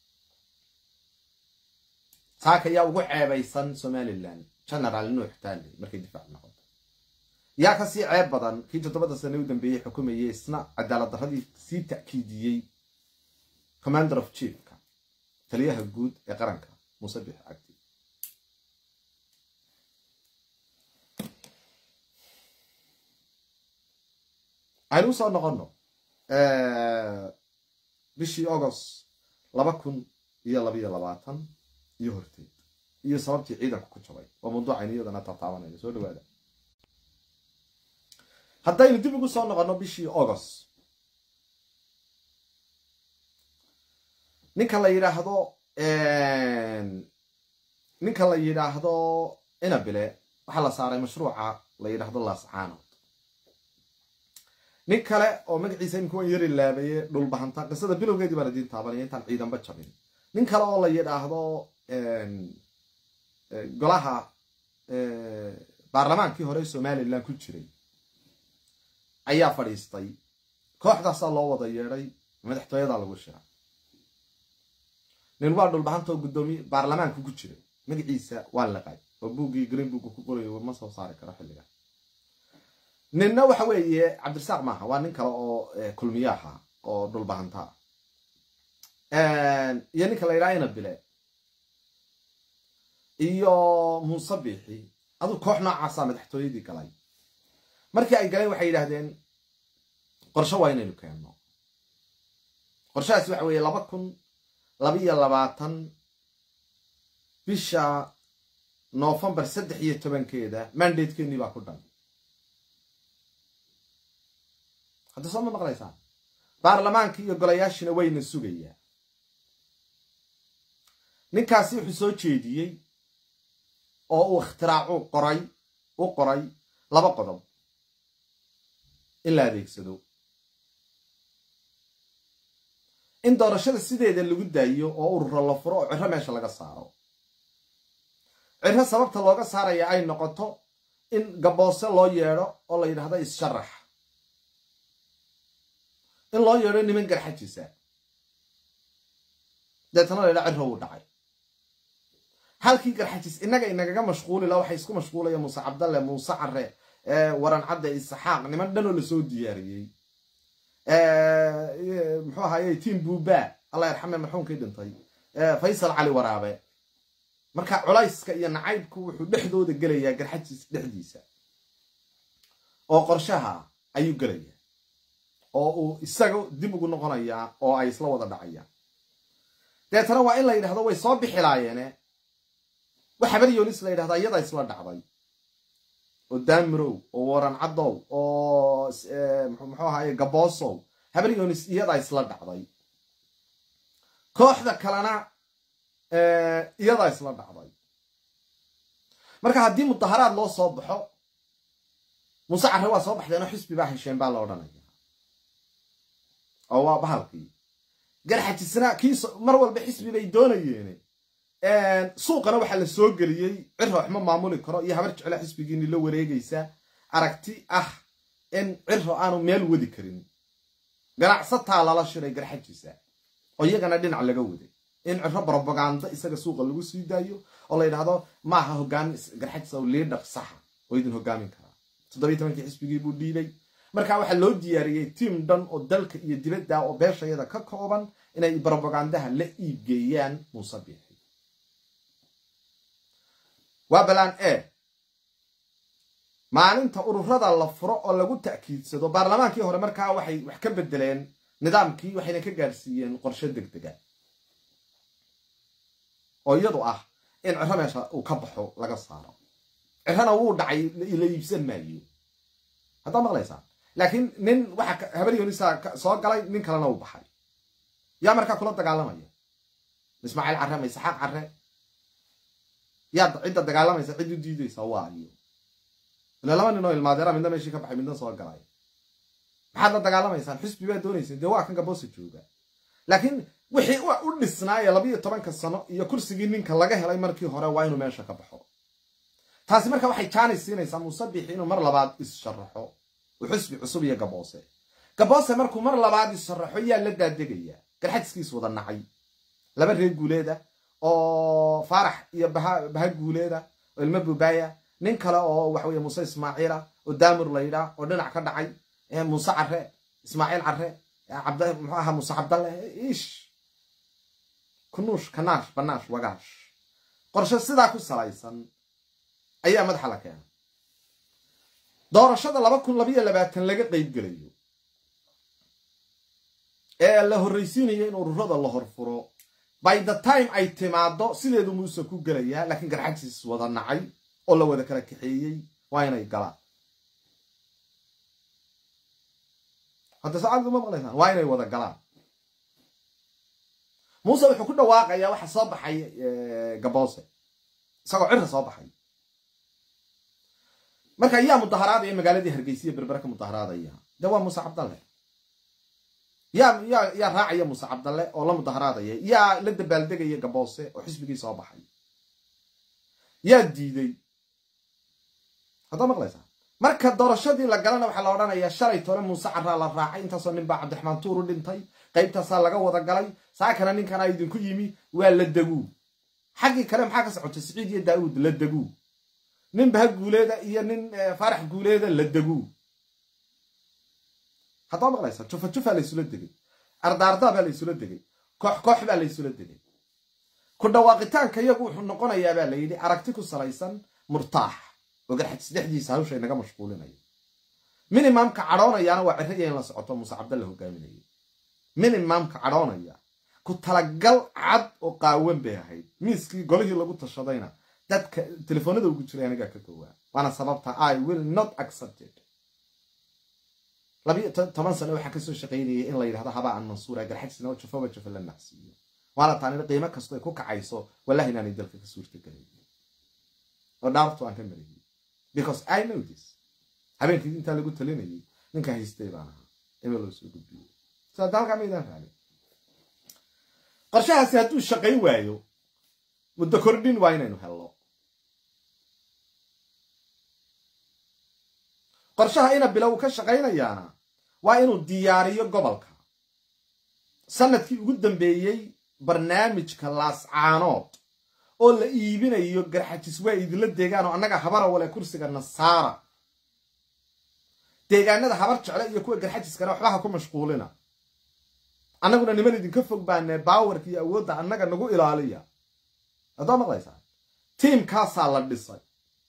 saaka yaa ugu ceebaysan somalilan generaal nuuxtaani markay difaac noqoto yaa kasii ceeb badan kii toddobada sane u dambeeyey xukumayay isna cadaalad darradii sii ta'kiidiyey commander of chiefka taliyaha guud ee qaranka muuse bix cabdi aynu usoo noqono bishii agost laba kun iyo labayo labaatan iyo horteed iyo sababtii ciidanku ku jabay waa mawduucaynu iyadana taataabanayno soo dhawaada haddaynu dib ugu soo noqono bishii agost ninka la yidhaahdo ninka la yidhaahdo inabile waxaa la saaray mashruuca la yidhaahdo laascaanood nin kale oo magaciisa imika waan yari laabaye dhulbahanta qisada bilowgeedii baan idiin taabanaya intaan ciidanba jabin nin kale oo la yidhaahdo golaha baarlamaankii hore somalilan ku jiray ayaa fadhiistay kooxdaasaa loo wada yeedhay madaxtooyadaa lagu shiray nin waa dhulbahanta oo guddoomiye baarlamaanka ku jiray magaciisa waa laqay oo buuggii green book ku qoray ma soo saari karo xilliga ninna waxa weeye cabdirasaaq maaha waa nin kale oo kulmiyaaha oo dhulbahanta iyo ninka la yidhaha ina bile iyo muuse biixi aduu koox noocaasaa madaxtooyadii galay markii ay galeen waxay yidhaahdeen qorshe waa inaynu keenno qorshahaasi waxa weeye laba kun labiyo labaatan bisha noofembar saddex iyo tobankeeda mandatekeenii baa ku dhan hadda soo ma maqlaysaan baarlamaankii iyo golayaashina wayna sugayaa ninkaasi wuxuu soo jeediyey oo uu ikhtiraacuu qoray u qoray laba qodob in la adeegsado in doorashada sideeda lagu daayo oo ururo la furo oo ciro meesha laga saaro ciro sababta looga saaraya ay noqoto in gaboose loo yeedho oo la yidhahdo is-sharax in loo yeedho niman garxajisa deetana la yidhaha ciro wuu dhacay halkii garxajis innaga inagaga mashquuli la waxay isku mashquulaya muuse cabdalle muuse care waran cadde isxaaq niman dhanoo lasoo diyaariyey muxuu ahaye tiim buuba allah yarxame marxuumkii dhintay faysal cali waraabe marka culayska iyo nacaybku wuxuu dhexdooda gelayaa garxajis dhexdiisa oo qorshaha ayuu gelayaa oo uu isaga dib ugu noqonayaa oo ay isla wada dhacayaan deetana waa in la yidhahdo way soo bixilaayeene wax habar yoonis la yidhahdaa iyadaa isla dhacday oo daamirow oo waran caddow oo muxuu ahaye gaboosow habar yoonis iyadaa isla dhacday kooxda kalena iyadaa isla dhacday marka haddii mudaharaad loo soo baxo muuse carre waa soo baxdeenoo xisbi baa hesheen baa la odhanaya oo waa bahalkii garxajisna kii mar walba xisbi bay doonayeene suuqana waxaa la soo geliyey ciro waxma maamuli karo iyo habar jeclo xisbigiini la wareegaysa aragti ah in ciro aanu meel wadi karin ganacsataa lala shiray garxajisa oo iyagana dhinac laga waday in ciro brobaganda isaga suuqa lagu sii daayo oo la yidhahdo maaha hogaan garxajisa oo liidhar saxa oo idin hogaamin karaa toddobiy tobankii xisbigii buu dhiibay marka waxaa loo diyaariyey tiim dhan oo dalka iyo dibadda oo beeshayada ka kooban inay brobagandaha la iibgeeyaan muuse biixi waa balaan e maalinta ururada la furo oo lagu ta'kiidsado baarlamaankii hore markaa waxay wax ka bedeleen nidaamkii waxayna ka gaarsiiyeen qorshe deg dega oo iyadu ah in ciro meesha uu ka baxo laga saaro cirana wuu dhacay la iibsan maayo haddaa maqlaysaa laakiin nin waxa habaryonisa soo galay nin kalena uu baxay yaa markaa kula dagaalamaya ismaaciil carre ma isxaaq carre yaa cidda dagaalamaysa cid u diidaysa waa iyo ila laba nin oo ilmaadeera midna meeshii ka baxay midna soo galay maxaad la dagaalamaysaan xisbi baa doonayseen dee waa kan gaboose jooga laakiin wixii u dhisnaaya labiyo tobanka sano iyo kursigii ninka laga helay markii hore waa inuu meesha ka baxo taasi marka waxay jaanis siinaysaa muuse biixi inuu mar labaad is-sharaxo uu xisbi cusub iyo gaboose gaboose markuu mar labaad is-sharaxo yaa la daadegaya garxajiskiis wada nacay laba reer guuleeda oo faarax iyo baha guuleeda oo ilmo bubaaya nin kale oo waxa weye muuse ismaaciila oo daamur laydhaa oo dhinac ka dhacay muuse care ismaaciil care muxuu ahaa muuse cabdalle ish kunuush kanaash banaash wagaash qorshe sidaa ku salaysan ayaa madaxa la keenay doorashada laba kun labayo labaatan laga qeyb gelayo ee la horraysiinayo in ururada la horfuro by the time ay timaado sideedu muuse ku gelayaa laakiin garxajis wada nacay oo la wada kala kaxeeyey waa inay galaan hadda saacaddu ma maqlaysaan waa inay wada galaan muuse wuxuu ku dhawaaqayaa waxa soo baxay gaboose isagoo cira soo baxay marka yaa mudaharaadaya magaaladii hargeysiya berbere ka mudaharaadaya de waa muuse cabdalle yaa yaa yaa raacaya muuse cabdalle oo la mudaharaadaya yaa la dabaaldegaya gaboose oo xisbigii soo baxay yaa diiday haddaa maqlaysaa marka doorashadii la galana waxaa la odhanayaa shalay tole muuse caraa la raacay intaasoo nin baa cabdiraxmaan tuur u dhintay qaybtaasaa laga wada galay saakana ninkanaa idinku yimi waa la deguu xaggii kale maxaa ka socotay siciid iyo daauud la deguu nin baha guuleeda iyo nin faarax guuleeda la deguu haddaa maqlaysa jufa jufaa laysula degay ardaardaa baa laysula degay koox koox baa laysula degay ku dhawaaqitaanka iyagu wuxuu noqonayaa baa la yidhi aragti ku salaysan murtaax oo garxad saddexdiisa hawsha inaga mashquulinaya minimamka cadhoonayaana waa ciraya in la socoto muuse cabdalla hogaaminayay minimamka cadhoonaya ku talagal cad oo qaawan bay ahayd miiskii golihii lagu tashadayna dadka telefoonada ugu jiray anigaa ka gowaa waana sababta i will not accepted labiyo toban sano waxaa kasoo shaqaynayay in la yidhahdo habaan mansuura garxagsina oo jafaba jafa la nacsiiyo waana taanina qiimo kasto ay ku kacayso wallahi inaanay dalka ka suurta gelayn oo dhaartu aan ka marayay because i know this habeenkii intaa lagu talinayay ninka haystay baan ahaa ema loo soo gudbiyey sidaa dalkaa maydaan raali qorshahaasi hadduu shaqayn waayo muddo kordhin waa inaynu helno qorshaha ina bilow ka shaqaynayaana waa inuu diyaariyo gobolka sanadkii ugu dambeeyey barnaamijka laascaanood oo la iibinayo garxajis waa idinla deegaan oo annaga habara wale kursiga nasaara deegaanada habar jecle iyo kuwa garxajiskana waxbaha ku mashquulina annaguna niman idinka fog baane baawarka iyo awoodda annaga nagu ilaaliya haddaa maqlaysaa tiimkaasaa la dhisay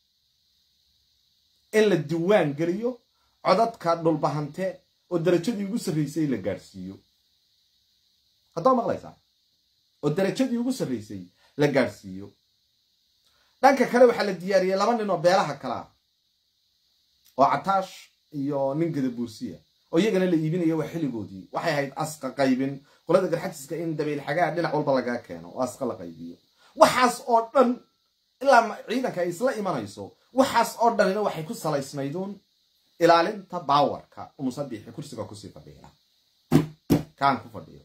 in la diwaan geliyo codadka dhulbahante oo darajadii ugu sarraysay la gaadhsiiyo haddaa maqlaysaa oo darajadii ugu sarraysay la gaadhsiiyo dhanka kale waxaa la diyaariyey laba nin oo beelaha kalea oo cataash iyo nin gadabuursiya oo iyagana la iibinaya waa xilligoodii waxay ahayd asqa qaybin qolada garxajiska in dabayl xagaa dhinac walba lagaa keeno oo asqa la qaybiyo waxaas oo dhan ilaa ciidanka ay isla imanayso waxaas oo dhanina waxay ku salaysnayduun ilaalinta baawarka umusabiixi kursiga kusii fadhiila kaan ku fadhiyo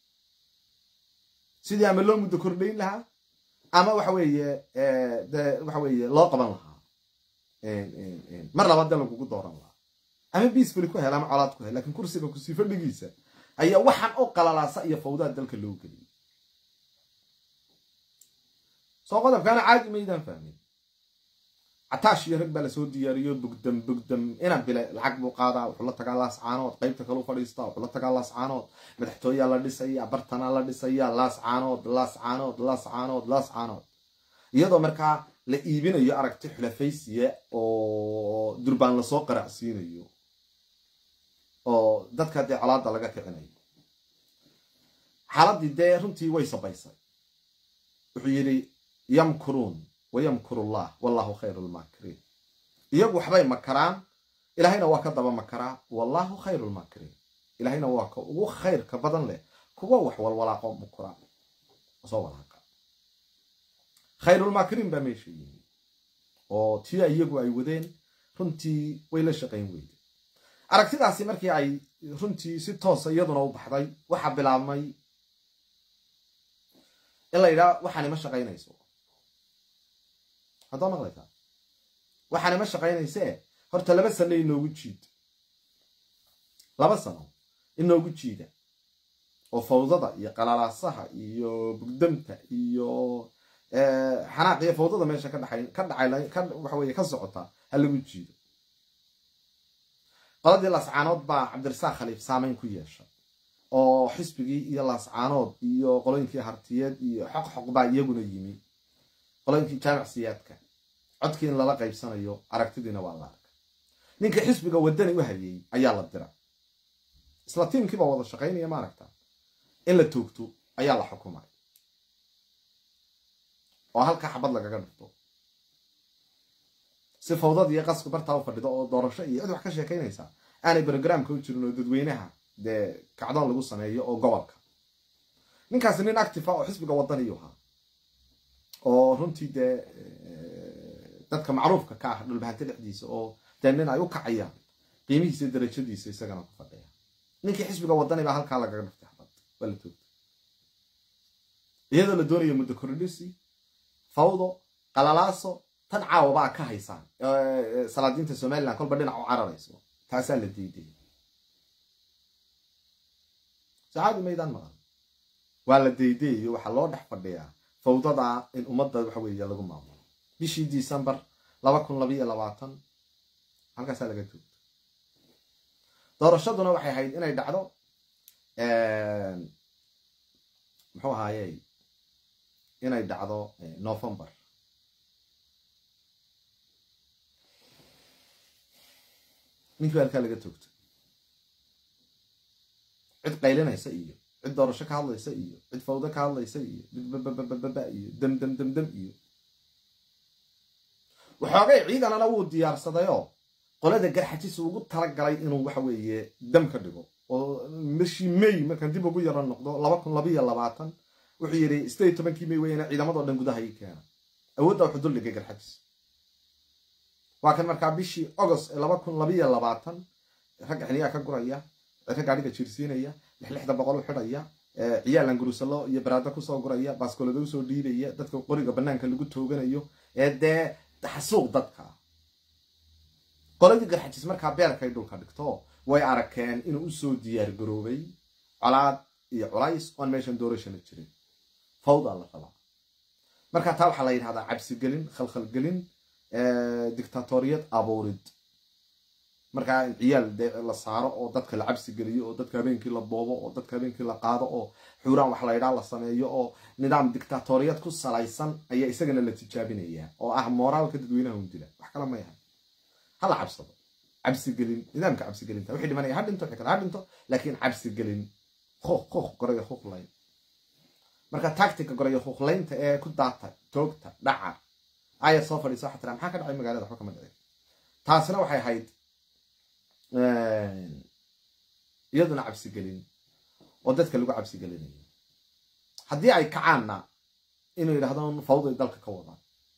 sidii ama loo muddo kordhayn lahaa ama waxa weeye de waxa weeye loo qaban lahaa mar labaad de lagugu dooran lahaa ama biisbali ku hel ama colaad ku hel lakiin kursiga kusii fadhigiisa ayaa waxaan oo qalalaasa iyo fawdaa dalka loo geliyay soo qodobkaana caadi maydaan fahmin cataash iyo rag baa lasoo diyaariyo bugdam bugdam ina bile lacag buu qaadaa wuxuu la tagaa laas caanood qaybta kale u fadhiistaa wuxuu la tagaa laas caanood madaxtooyaa la dhisaya bartanaa la dhisaya laas caanood laas caanood laas caanood laas caanood iyadoo markaa la iibinayo aragti xulafaysiya oo durbaan lasoo qaracsiinayo oo dadka dee colaada laga kicinayo xaaladii dee runtii way sabaysay wuxuu yidhi yamkuruun wayamkuru llah wallahu khayru lmaakiriin iyagu waxbay makaraan ilahayna waa ka daba makaraa wallahu khayru lmaakiriin ilahayna waa ka ugu khayrka badan leh kuwa wax walwalaaqo mukura soo walaaqa khayrulmaakiriin baa meesha yimi oo tii iyagu ay wadeen runtii way la shaqayn weyday aragtidaasi markii ay runtii si toosa iyaduna u baxday waxaa bilaabmay in la yidhaha waxaani ma shaqaynayso haddaa maqlaysaa waxaani ma shaqaynaysee horta laba sano inoogu jiid laba sano inoogu jiida oo fawdada iyo qalalaasaha iyo bugdamta iyo xanaaq iyo fawdada meesha ka dhaxay ka dhacay ka waxa weye ka socota ha lagu jiido qoladii laascaanood baa cabdirasaaq khaliif saameyn ku yeeshay oo xisbigii iyo laascaanood iyo qolooyinkii hartiyeed iyo xoq xoq baa iyaguna yimi qolooyinkii jaamic siyaadka codkii in lala qaybsanayo aragtidiina waa la arkay ninkii xisbiga wadani u hayay ayaa la dira isla tiimkiibaa wada shaqaynaya maaragta in la toogto ayaa la xukumay oo halkaa xabad lagaga dhigto si fawdad iyo qasku bartaa u fadhido oo doorasho iyo cid wax ka sheekaynaysa aanay brogramka u jirin oo dadweynaha dee kacdoon lagu sameeyo oo gobolka ninkaasi nin active ah oo xisbiga wadaniyu ahaa oo runtii dee dadka macruufka ka ah dhulbahante dhexdiisa oo dee nin ay u kacayaan qiimihiisa darajadiisa isagana ku fadhiya ninkii xisbiga wadani baa halkaa lagaga dhiftay xabad waa la toogtay iyadoo la doonayo muddo kordhisi fawdo qalalaaso tan caawabaa ka haysaan salaadiinta somalilan kolba dhinac u cararayso taasaa la diiday sacaadi maydaan maqan waa la daydayayo waxaa loo dhex fadhiyaa fawdada in ummadda waxa weeye lagu maamulo bishii december laba kun labayo labaatan halkaasaa laga joogto doorashaduna waxay ahayd inay dhacdo muxuu ahaaye inay dhacdo november ninkii halkaa laga toogto cid qaylinaysa iyo cid doorasho ka hadlaysa iyo cid fawdo ka hadlaysa iyo cid bababababa iyo dam dam dam dam iyo waxoogay ciidanana wuu diyaarsadayoo qolada garxajis ugu talagalay inuu waxa weeye dam ka dhigo oo bishii may markaan dib ugu yaro noqdo laba kun labayo labaatan wuxuu yidhi sideed iyo tobankii may weyana ciidamadoo dhan gudaha ii keena awoodda wuxuu duldhigay garxajis waa kan markaa bishii agost ee laba kun labayo labaatan ragga xiniyaa ka guraya ragga gaadhiga jiirsiinaya lixlixda boqol u xidhaya ciyaalan gurusalo iyo baraada kusoo guraya baaskoolada usoo dhiibaya dadka qoriga banaanka lagu tooganayo ee dee xasuuq dadka qoladii garxajis markaa beerkay dhulka dhigto way arkeen inuu usoo diyaar garoobay colaad iyo culays oon meeshan doorashana jirin fawdaa la rabaa markaa taa waxaa la yidhahdaa cabsigelin khalkhalgelin dictatoriyad abuurid markaa in ciyaal de la saaro oo dadka la cabsi geliyo oo dadka habeenkii la boobo oo dadka habeenkii la qaado oo xuuraan wax laydhaa la sameeyo oo nidaam dictatoriyad ku salaysan ayaa isagana la tijaabinaya oo ah mooraalka dadweynaha un dila wax kale ma yahay hala cabsado cabsigelin nidaamka cabsigelinta wixii dhimanaya ha dhinto wixii kale ha dhinto laakiin cabsigelin kuuq kuuq goraya kuuqlayn marka tactica goraya kuuqlaynta ee ku daata toogta dhaca ayar soo fadhiisa waxa tiraa maxaa ka dhacay magaalada waxba kama dhicin taasina waxay ahayd iyaduna cabsigelin oo dadka lagu cabsigelinayo haddii ay kacaanna inuu yidhahdo fawday dalka ka wadaan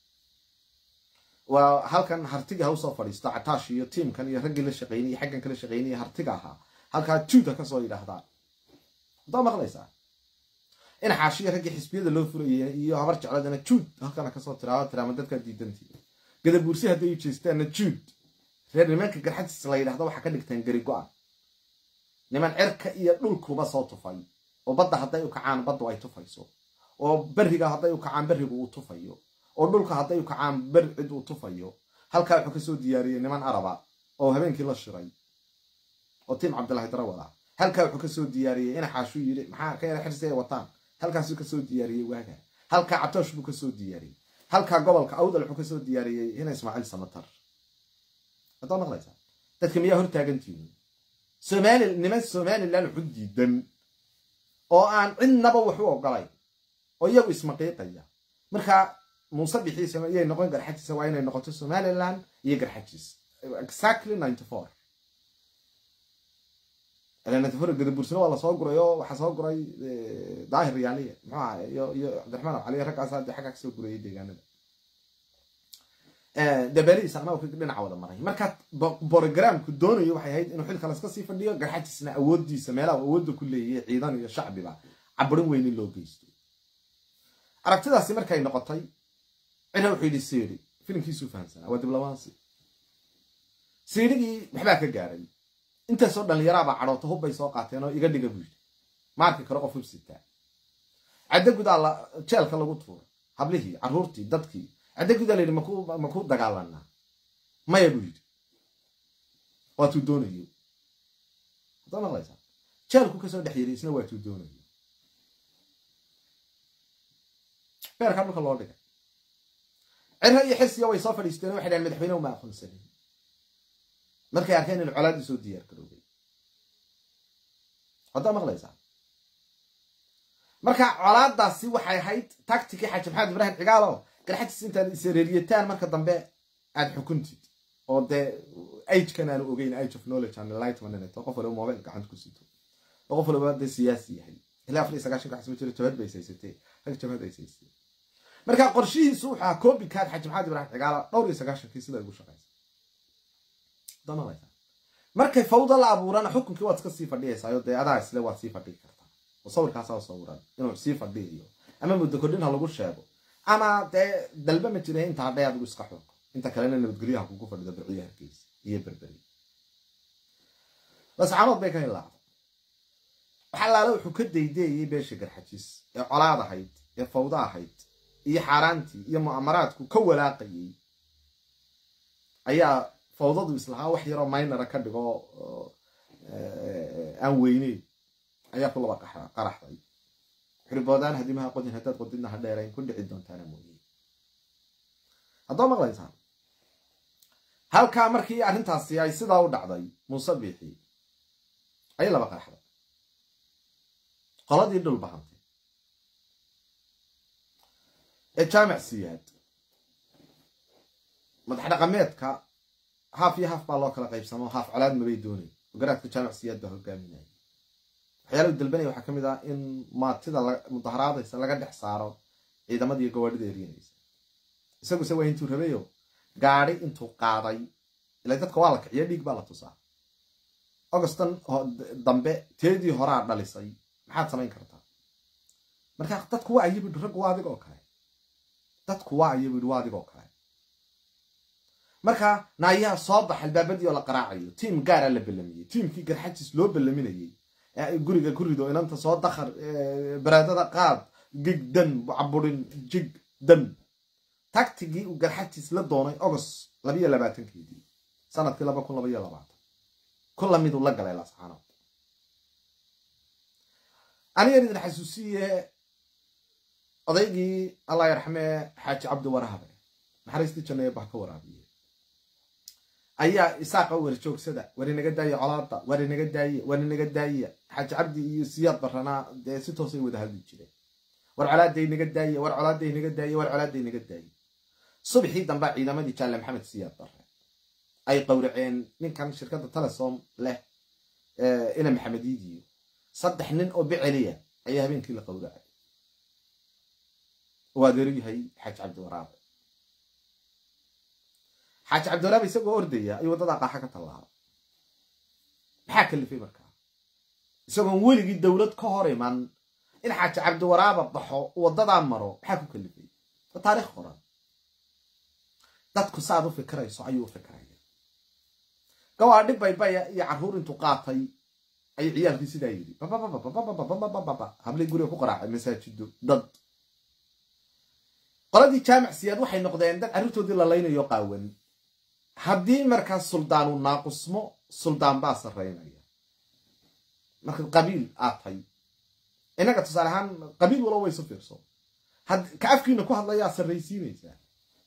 waa halkan hartiga ha usoo fadhiisto cataash iyo tiimkan iyo raggii la shaqeynaya xaggan kala shaqeynaya hartiga ahaa halkaa juud ha kasoo yidhaahdaan hadaa maqlaysaa in xaashiya raggii xisbiyada loo furayay iyo habar jecladana juud halkana kasoo tiraado tiraama dadkaa diidantii gadabuursi hadday u jeestaanna juud reer nimanka garxajis la yidhahdo waxaa ka dhigtaan gari go-an niman cirka iyo dhulkuba soo tufay oo badda hadday u kacaan baddu ay tufayso oo beriga hadday u kacaan berigu uu tufayo oo dhulka hadday u kacaan beri cid uu tufayo halkaa wuxuu kasoo diyaariyey niman araba oo habeenkii la shiray oo tiim cabdillahi darawada halkaa wuxuu kasoo diyaariyey ina xaashuu yidhi maxaa ka yara xirsi ay wataan halkaasuu kasoo diyaariyey waaga halkaa catoosh buu kasoo diyaariyey halkaa gobolka awdal wuxuu kasoo diyaariyey ina ismaaciil samatar haddaa maqlaysaa dadka miyaa hortaagantiini somali niman somalilan wuxu diidan oo aan cidnaba wax u ogolayn oo iyagu ismaqiiqaya markaa muuse bixiisa iyay noqon garxajisa waa inay noqoto somalilan iyo garxajis exactly ninety four ninety four gadabuursina waa lasoo guray oo waxaa soo guray daahir yaaliya muxuu aha iyo iyo cabdiraxmaan caliya raggaas hadda xaggaa kasoo gurayay deegaanada dabalihiis anaa dhinaca wada maray marka borogramku doonayo waxay ahayd inuu xilka laska sii fadhiyo garxajisna awoodiisa meelaha awoodda ku leeyahay ciidan iyo shacbiba caburin weynin loo geysto aragtidaasi markay noqotay cira wuxuu yidhi siiri filimkiisuu fahamsanaa waa diblabaansi siirigii waxbaa ka gaaray intaasoo dhallinyaraabaa cadhoota hubbay soo qaateen oo iga dhiga buu yidhi maarki karo qof hubsitaa caddo gudaa jeelka lagu tuuray hablihii carruurtii dadkii caddo gudaa layidhi makuu dagaalanaa maya buu yidhi waatuu doonayo haddaa maqlaysaa jeelku kasoo dhex yiri isna waatuu doonayo beerkaa dhulka loo dhigay ciro iyo xisiya way soo fadhiisteen waxay dhahen madaxweyne uma aqoonsanin markay arkeen in colaadii soo diyaar garoobay haddaa maqlaysaa marka colaadaasi waxay ahayd tactikii xaaji maxamed ibraahim cigaalo garxajis intaad isreeriyataan marka dambe aad xukuntid oo dee agekan aanu ogeyn age of knowledge and enlightenment oo qof waliba mobile gacanta ku sito oo qof waliba dee siyaasi yahay ilaa afar iyo sagaashanka xasma jiro jabhad bay saysatee rag jabhad ay saysatee marka qorshihiisu wuxuu ahaa copycat xaaji maxamed ibraahim cigaalo dhowr iyo sagaashankii sida ugu shaqaysa markay fawda la abuurana xukunkii waad iska sii fadhiyaysaayoo dee adaa isle waad sii fadhii kartaa oo sawirkaasaa sawiran inuu sii fadhiyayo ama muddo kordhin ha lagu sheego ama dee dalba ma jira inta hadhay adigu iska xoog inta kalena nabadgelyaha kugu fadhido birciyo hargeysa iyo berberi lascaanood bay ka hilaacday waxalaala wuxuu ka daydeeyey beesha garxajiis ee colaad ahayd ee fawda ahayd iyo xaaraantii iyo mu'amaraadku ka walaaqayey ayaa fawdadu islahaa wax yaroo maynara ka dhigo aan weyneyn ayaa ku laba qaraxday xuriboodaan hadimaha qodin haddaad qodidna ha dheerayn ku dhici doontaana mooye haddoo maqlaysaan halkaa markii arrintaasi ay sidaa u dhacday muuse biixi ayay laba qaraxday qoladii dhul bahantay ee jaamic siyaad madax dhaqameedka haaf iyo haaf baa loo kala qaybsamo haaf colaad mabay doonay garaadka jaamic siyaad baa hogaaminaya waxyaala u dalbanaya waxaa ka mid ah in maatida mudaharaadaysa laga dhex saaro ciidamadii gawaadhida eryanaysa isaguse waa intuu rabayo gaadi intuu qaaday ila dadka waa la kiciya dhiig baa la tusaa augustan dambe teedii horaa dhalisay maxaad samayn kartaa marka dadku waa ayo bui raggu waa adig oo kale dadku waa ayo bui waa adig oo kale marka naayaha soo bax albaabadii oo la qaraacayo tiim gaara la ballamiyey tiimkii garxajis loo ballaminayey guriga ku rido inanta soo dakar baraadada qaad gig dan caburin jig dan tactigii uu garxajis la doonay august labayo labaatankeedii sanadkii laba kun labaiyo labaatan ku lamiduu la galay lascaanood anigan idin xasuusiye odaygii allah yarxamee xaaji cabdi warahabe naxariistii jannaye bah ka waraabiye ayaa isaaqa war joogsada war inaga daaya colaada war inaga daaye war inaga daaya xaaji cabdi iyo siyaad baranaa dee si toosay wada hadli jireen war colaada inaga daaye war colaada inaga daaye war colaada inaga daaye subaxii dambaa ciidamadii jaalle maxamed siyaad bare ay qowraceen ninkan shirkadda telesom leh ina maxamediidiyo saddex nin oo beceliya ayaa habeenkii la qowracay oo adeeru yahay xaaji cabdiwaraabe xaaji cabdiwaraabe isagoo ordaya ayuu waddadaa qaaxa ka tallaabay maxaa kalifay markaa isagoon weligii dowlad ka hor iman in xaaji cabdiwaraaba baxo waddadaa maro maxaa ku kalifay waa taarikh qoran dadku saaad u fikirayso ayuu u fikiraya gawaadhi baybaya iyo carruur intuu qaatay ayuu ciyaalkii sidaa yidhi hablay guriga ku qaraacay masaajido dad qoladii jaamic siyaad waxay noqdeen dad carruurtoodii lalaynayo qaawan haddii markaas suldaanu naaqusmo suldaan baa sarraynaya marka qabiil aad tay innaga tusaale ahaan qabiil walo waysu fiirso ka afkiina ku hadlayaa sarraysiinaysaa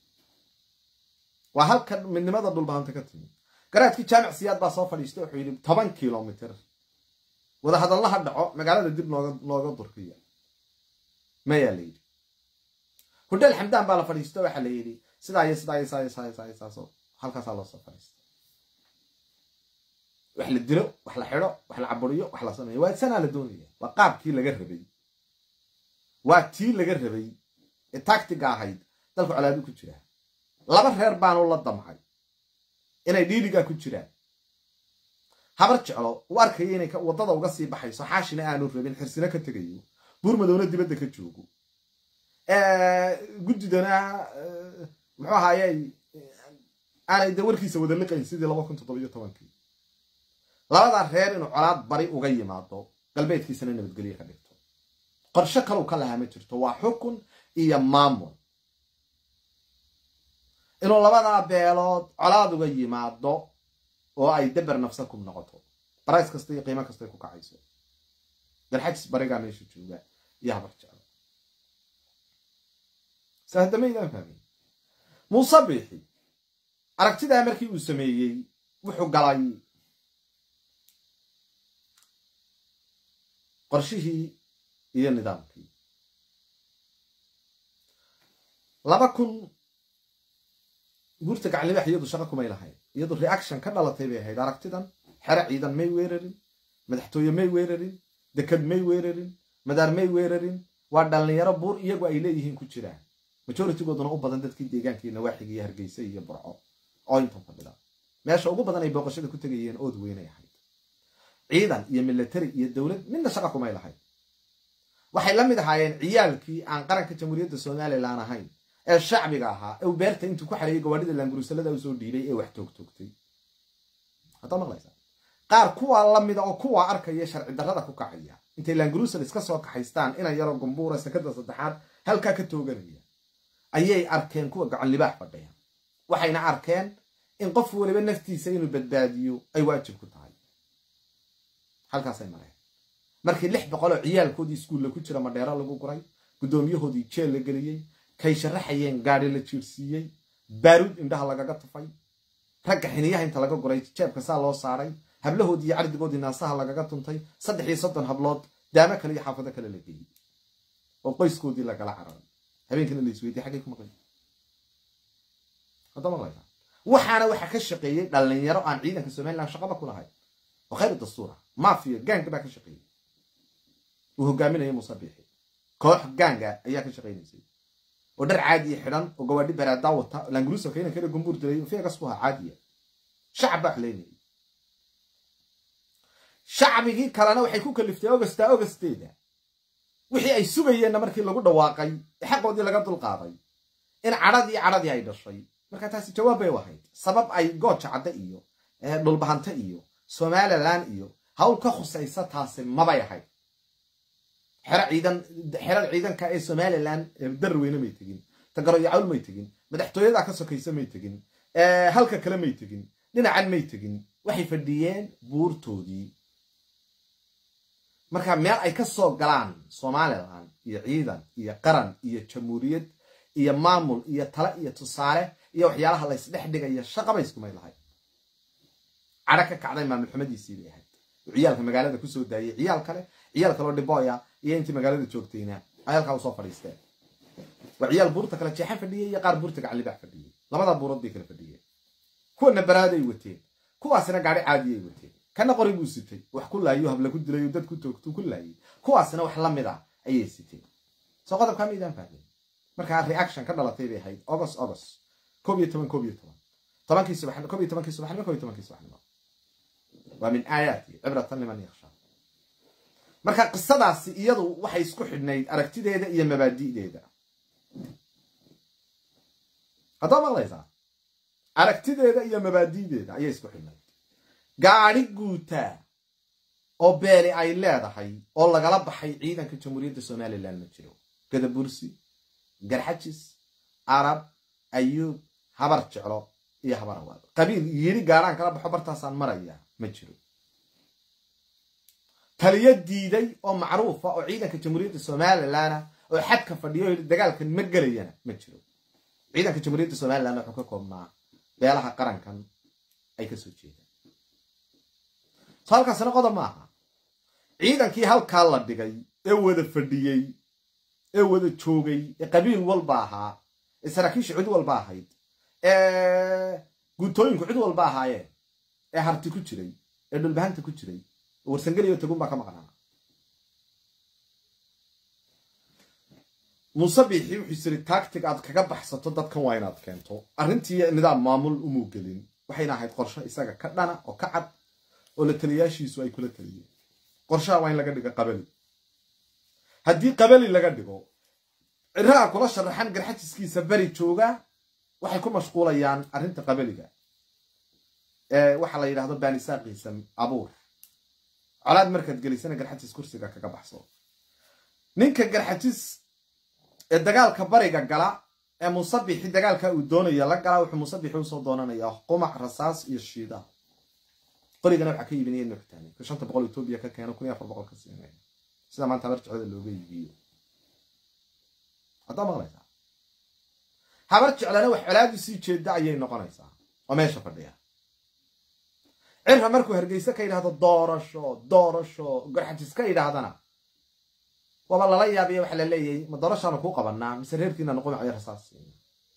waa halkan midnimada dhulbahanta ka timi garaadkii jaamic siyaad baa soo fadhiistay wuxuu yidhi toban kilomitr wadahadallaha dhaco magaalada dib nooga durkiya mayaa la yidhi hudheel xamdaan baa la fadhiisto waxaa la yidhi sidaa iyo sidaa iyo saa iyo saa iyo saa iyo saaso halkaasaa loo soo fadhiistay wax la dilo wax la xidho wax la caburiyo wax la sameeyo waa sanaa la doonaya waa qaabkii laga rabay waa tii laga rabay ee tactiga ahayd dalku colaadu ku jiraa laba reer baanu la damcay inay dhiirigaa ku jiraan habar jeclo uu arkaya inay waddada uga sii baxayso xaashina aanu rabin xirsina ka tegayo buurmadowna dibadda ka joogo guddidana muxuu ahaayey aanay de warkiisa wada liqayn sidii laba kun toddobiyo tobankii labadaa reer inuu colaad bari uga yimaado galbeedkiisana nabadgelye ka dhigto qorsho kalau ka lahaa ma jirto waa xukun iyo maamul inuu labadaa beelood colaad uga yimaado oo ay daber nafsakum noqoto barays kasta iyo qiimo kastay ku kacayso dalxajis barigaa meesha jooga iyo habar jeclo sahdamaydaan fahmay muuse biixi aragtidaa markii uu sameeyey wuxuu galay qorshihii iyo nidaamkii laba kun guurta gaclibax iyadu shaqo kumay lahayn iyadu reaction ka dhalatay bay ahayd aragtidan xero ciidan may weerarin madaxtooye may weerarin dekad may weerarin madaar may weerarin waa dhallinyaro buur iyagu ay leeyihiin ku jiraan majoritigooduna u badan dadkii deegaankii nawaaxiga iyo hargeysa iyo burco oo intan fadhida meesha ugu badan ay booqashada ku tegayeen ood weynay ahayd ciidan iyo military iyo dowlad midna shaqa kumay lahayd waxay la mid ahaayeen ciyaalkii aan qaranka jamhuuriyadda somalilan ahayn ee shacbiga ahaa ee beerta intuu ku xareeyay gawaadhida laangurusalada usoo dhiibay ee wax toogtoogtay haddaa maqlaysa qaar kuwaa la mida oo kuwaa arkaya sharci darrada ku kacaya intay laangurusal iska soo kaxaystaan inan yaroo gumbuura sakada saddexaad halkaa ka tooganaya ayay arkeen kuwa gacan libaax fadhiya waxayna arkeen in qof waliba naftiisa inuu badbaadiyo ay waajib ku tahay halkaasay mareen markii lix boqol oo ciyaalkoodii iskuulla ku jira madheero lagu guray guddoomiyahoodii jeel la geliyey kay sharaxayeen gaadhi la jiirsiiyey baaruud indhaha lagaga tufay ragga xiniyaha inta laga guray jeebka saa loo saaray hablahoodii iyo cardigoodii naasaha lagaga tuntay saddex iyo soddon hablood daamo kale iyo xaafado kale la geeyey oo qoyskoodii lagala cararay habeenkina la isweydiye xaggay ku maqlay hadda maqlaysa waxaana waxaa ka shaqeeyey dhallinyaro aan ciidanka somalilan shaqaba ku lahayn oo khayr dastuura maafiya gaanga baa ka shaqeeyey uu hogaaminaya muuse biixi koox gaanga ayaa ka shaqaynaysay oo dhar caadiya xidhan oo gawaadhi baraadaa wata laangurusalka inankana gumbuur dilay feegas ku ahaa caadiya shacab baa xleynayay shacbigii kalena waxay ku kaliftay ogasta ogasteeda wixii ay sugayeenna markii lagu dhawaaqay xaqoodii laga dulqaaday in cadhadii cadhadii ay dhashay marka taasi jawaab bay u ahayd sabab ay gooja cadde iyo dhulbahante iyo somalilan iyo hawl ka khusaysa taasi mabay ahayd xero ciidan xerada ciidanka ee somalilan darweyne may tegin tagaro iyo cawl may tegin madaxtooyadaa ka sokaysa may tegin halka kale may tegin dhinacan may tegin waxay fadhiyeen buurtoodii marka meel ay ka soo galaan somalilan iyo ciidan iyo qaran iyo jamhuuriyad iyo maamul iyo tale iyo tusaale iyo waxyaalaha laysdhex dhigaya shaqaba iskumay lahayd cadho ka kacday maamul xumadiisii bay ahayd oo ciyaalka magaalada kusoo daayey ciyaal kale ciyaal kaloo dhibooya iyo intii magaalada joogtayna ay halkaa usoo fadhiisteen waa ciyaal buurta kale jeexan fadhiyey iyo qaar buurta gaclibaax fadhiyey labada buurood bay kala fadhiyeen kuwana baraaday wateen kuwaasina gaadhi caadiyay wateen kana qori buu sitay wax ku laayo habla ku dilay dad ku toogtu ku laayay kuwaasina wax la mid a ayay siteen soo qodobkaa maydaan fahmay markaa reaction ka dhalatay bay ahayd ogos ogos koob iyo toban koob iyo toban tobankii subax koob iyo tobankii subaxnimo koob iyo tobankii subaxnimo waa min aayaati cibratan liman yakhsha marka qisadaasi iyadu waxay isku xidhnayd aragtideeda iyo mabaadi'deeda haddaa maqlaysaa aragtideeda iyo mabaadi'deeda ayay isku xidhnayd gaadhi guutaa oo beeli ay leedahay oo lagala baxay ciidanka jamhuuriyadda somalilan ma jiro gadabursi garxajis arab ayuub habar jeclo iyo habar awaad qabiil yiri gaadhaan kala baxo bartaasaan maraya ma jiro taliyo diiday oo macruufa oo ciidanka jamhuuriyadda somalilana oo xadka fadhiyo dagaalkan ma gelayana ma jiro ciidanka jamhuuriyadda somalilan wuxuu ka koobnaa beelaha qarankan ay kasoo jeedaan so halkaasina qodob ma aha ciidankii halkaa la dhigay ee wada fadhiyey ee wada joogay ee qabiil walba ahaa ee saraakiisha cid walba ahayd ee guutooyinku cid walba ahaayeen ee harti ku jiray ee dhulbahanta ku jiray oo warsangeliyo tagun baa ka maqnaa muuse biixi wuxuu siri tactic aad kaga baxsato dadkan waa inaad keento arrintii nidaam maamul umuu gelin waxayna ahayd qorsho isaga ka dhana oo ka cad oo la taliyaashiisu ay kula taliyeen qorshaha waa in laga dhigo qabali haddii qabali laga dhigo ciraha kula sharaxan garxajiskiisa beri jooga waxay ku mashquulayaan arrinta qabaliga ee waxaa la yidhahdo banisaaqiisa abuur colaad markaad gelisana garxajis kursiga kaga baxso ninka garxajis ee dagaalka bariga gala ee musabixi dagaalka uu doonaya la gala wuxuu musabixi usoo doonanayaa qumac rasaas iyo shiida qorigana waxaa ka iibinaya nuxtani ka shanta boqol etoobiya ka keeno kun iyo afar boqol ka siinaya sida maanta habar jeclada looga iibiyo haddaa maqlaysaa habar jeclana wax colaadii sii jeeda ayay noqonaysaa oo meesha fadhiya cirra markuu hargeyse ka yidhahdo doorasho doorasho garxajis ka yidhaahdana waaba lala yaabiya waxaa la leeyahay ma doorashaanu kuu qabanaa mise reerkiinanu qumacayo rasaas siina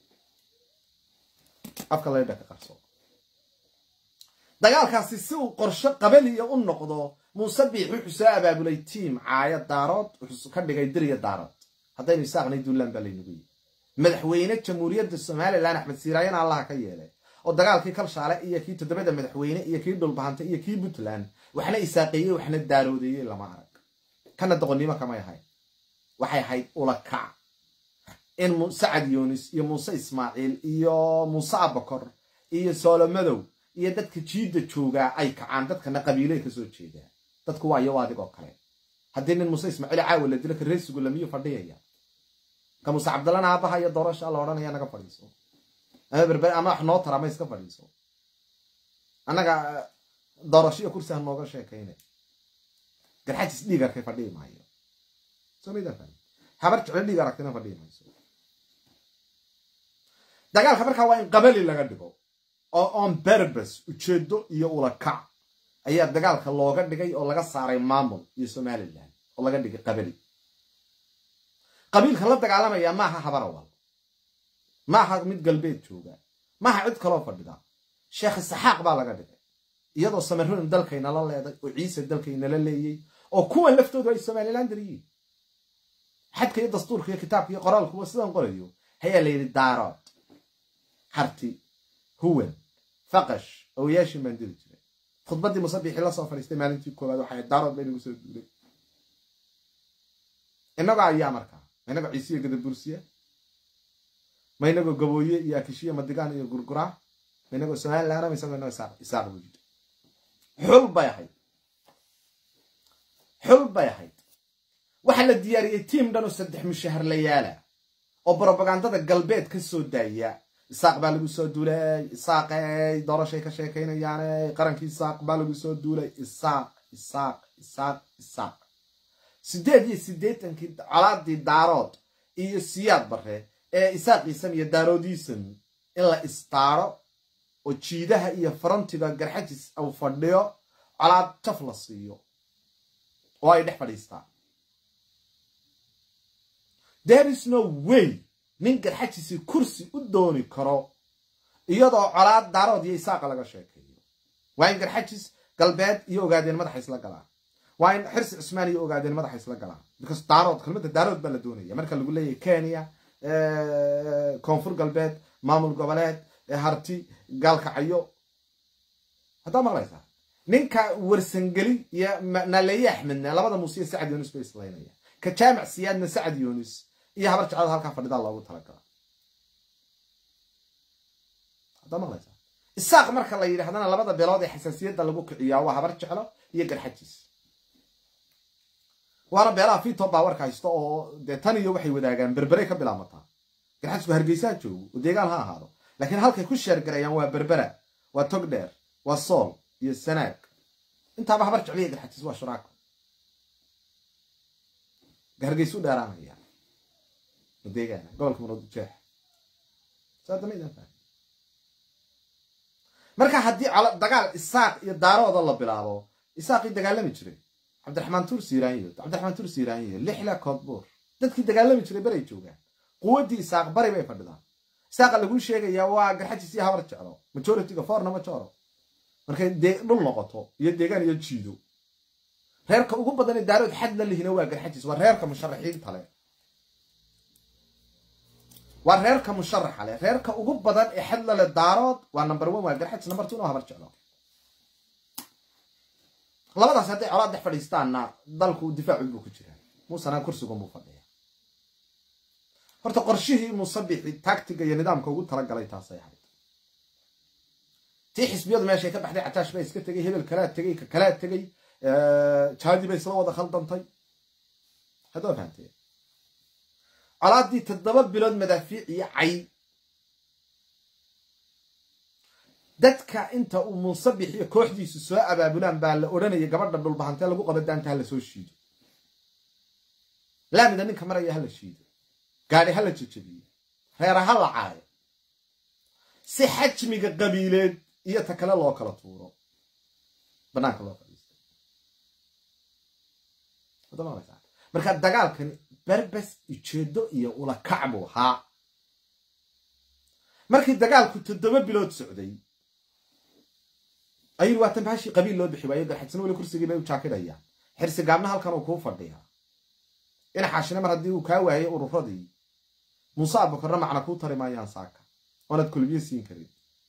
afka laydha ka qarso dagaalkaasi si uu qorsho qabaliya u noqdo muuse biix wuxuu soo abaabulay tiim caaya daarood wuxuu ka dhigay diriya daarood haddaynu isaaqnay duulaan baa laynagu yii madaxweyne jamhuuriyadda somalilan axmed siiraayana allaha ka yeelay oo dagaalkii kalshaale iyo kii toddobada madaxweyne iyo kii dhulbahante iyo kii puntland waxna isaaqeeyey waxna daaroodeeyey lama arag kana doqonnimo kamay ahayn waxay ahayd ulakac in sacad yunis iyo muuse ismaaciil iyo muuse abakor iyo soolomadow iyo dadka jiidda joogaa ay kacaan dadkana qabiiley kasoo jeedaa dadku waa iyo adigoo kale haddii nin muuse ismaaciil caawa la dilo ka reesigu lamiyu fadhiyaya ka muuse cabdallana aabaha iyo doorasha la odhanaya naga fadhiiso ama berber ama wax noo tara ma iska fadhiiso annaga doorasho iyo kursi ha nooga sheekayna garxajis dhiig arkay fadhihi maayo somida habar jeclo dhiig aragtina fadhihi mayso dagaalka markaa waa in qabali laga dhigo oo on berbes ujeedo iyo ulakac ayaa dagaalka looga dhigay oo laga saaray maamul iyo somalilan oo laga dhigay qabali qabiilka la dagaalamaya maaha habarawal maaha mid galbeed jooga maaha cid kaloo fadhida sheekh isaxaaq baa laga dhigay iyadoo samaroon dalkaynala leeday oo ciise dalkaynala leeyey oo kuwan laftoodu ay somalilan dariyiin xadka iyo dastuurka iyo kitaabka iyo qoraalkuwa sidaan qorayo hayaa la yidhi daarood harti huwan faqash owayaashin baan diri jiray khudbaddii musabixii la soo fadhiistay maalintii koowaad waxay daarood bay nagu soo duulay innagoo ayaa markaa ma inagoo ciisiyo gadabursiya ma inagoo gabooye iyo akishiya madigaan iyo gurguraa ma inagoo somalilan ma isagoo inagoo isaaq buu yidhi xul bay ahayd xul bay ahayd waxaa la diyaariyey tiim dhan oo saddex mushaharlayaala oo brobagandada galbeed ka soo daaya isaaq baa lagu soo duulay isaaqey doorashay ka sheekaynayaane qarankii isaaq baa lagu soo duulay isaaq isaaq isaaq isaaq siddeed iyo siddeetankii colaadii daarood iyo siyaad bare ee isaaqiisam iyo daaroodiisam in la istaaro oo jiidaha iyo farantiga garxajis uu fadhiyo colaad jaf la siiyo oo ay dhex fadhiistaan there is no way nin garxajisi kursi u dooni karo iyadoo colaad daarood iyo isaaqa laga sheekeeyo waa in garxajis galbeed iyo ogaadeen madaxa isla galaan waa in xirsi cusmaan iyo ogaadeen madaxa isla galaan because daarood kelmadda daarood baa la doonaya marka lagu leeyahay kenya koonfur galbeed maamul goboleed harti gaalkacyo haddaa maqlaysaa ninka warsangeli iyo naleye axmedna labada muuse iyo sacad yunis bay islaynaya ka jaamac siyaadna sacad yunis iyo habar jeclada halkaa fadhidaa loogu talagala haddaa maqlaysaa isaaq marka la yidhahdana labada beelood ee xasaasiyadda lagu kiciyaa waa habar jeclo iyo garxajiis waana beelaha fito baawarka haysto oo dee tan iyo waxay wadaagaan berberay ka bilaamataa garxajisku hargeysaa joogo oo deegaan ha ahaado laakiin halkay ku sheergarayaan waa berbera waa tog dheer waa sool iyo sanaag intaaba habar jecliya garxajis waa shuraako hargeysu dheeraanaya deegaana gobolka murudujeex marka haddii dagaal isaaq iyo daarooda la bilaabo isaaqii dagaalami jiray cabdiraxmaan tuur siiraanyo cabdiraxmaan tuur siiraanyo lixla koodbuur dadkii dagaalami jiray beray joogaan quwaddii isaaq bari bay fadhidaan isaaqa laguu sheegayaa waa garxajis iyo habar jeclo majoritiga forna majoro markay dhul noqoto iyo deegaan iyo jiido reerka ugu badan ee daarood xad la lihina waa garxajis waa reerka musharaxiinta leh waa reerka musharaxa leh reerka ugu badan ee xad lale daarood waa number one waa garxajis number two no habar jeclo labadaas hadday colaad dhex fadhiistaanna dalku difaacu buu ku jiraa muusena kursigun buu fadhiya horta qorshihii musabixi tactiga iyo nidaamka ugu talagalay taasay ahayd tii xisbiyadu meeshay ka baxday cataash baa iska tegay hebel kalaa tegay ka kalaa tegay jaadi bay isla wada khaldantay haddoo fahamtee colaaddii toddoba bilood madaafiic iyo cay dadka inta uu munsabix iyo kooxdiisu soo abaabulaan baa la odhanaya gabadha dhulbahantee lagu qaba daanta hala soo shiido laamida ninka maraya hala shiido gaadhi hala jejebiyo reera ha la caayo si xajmiga qabiileed iyo ta kale loo kala tuuro banaanka loo fadhiisto marka dagaalkani berbes ujeedo iyo ulakac buu ahaa markii dagaalku toddoba bilood socday ayuu waatan baashii qabiil loo bixi waayo garxadsana weli kursigii bay u jaakidhayaan xirsi gaabna halkan uu kuu fadhiyaa inaxaashina mar haddii uu kaa waayo ururadii muuse abakorna macna kuu tari maayaan saaka oonaad kulbiyo siin karin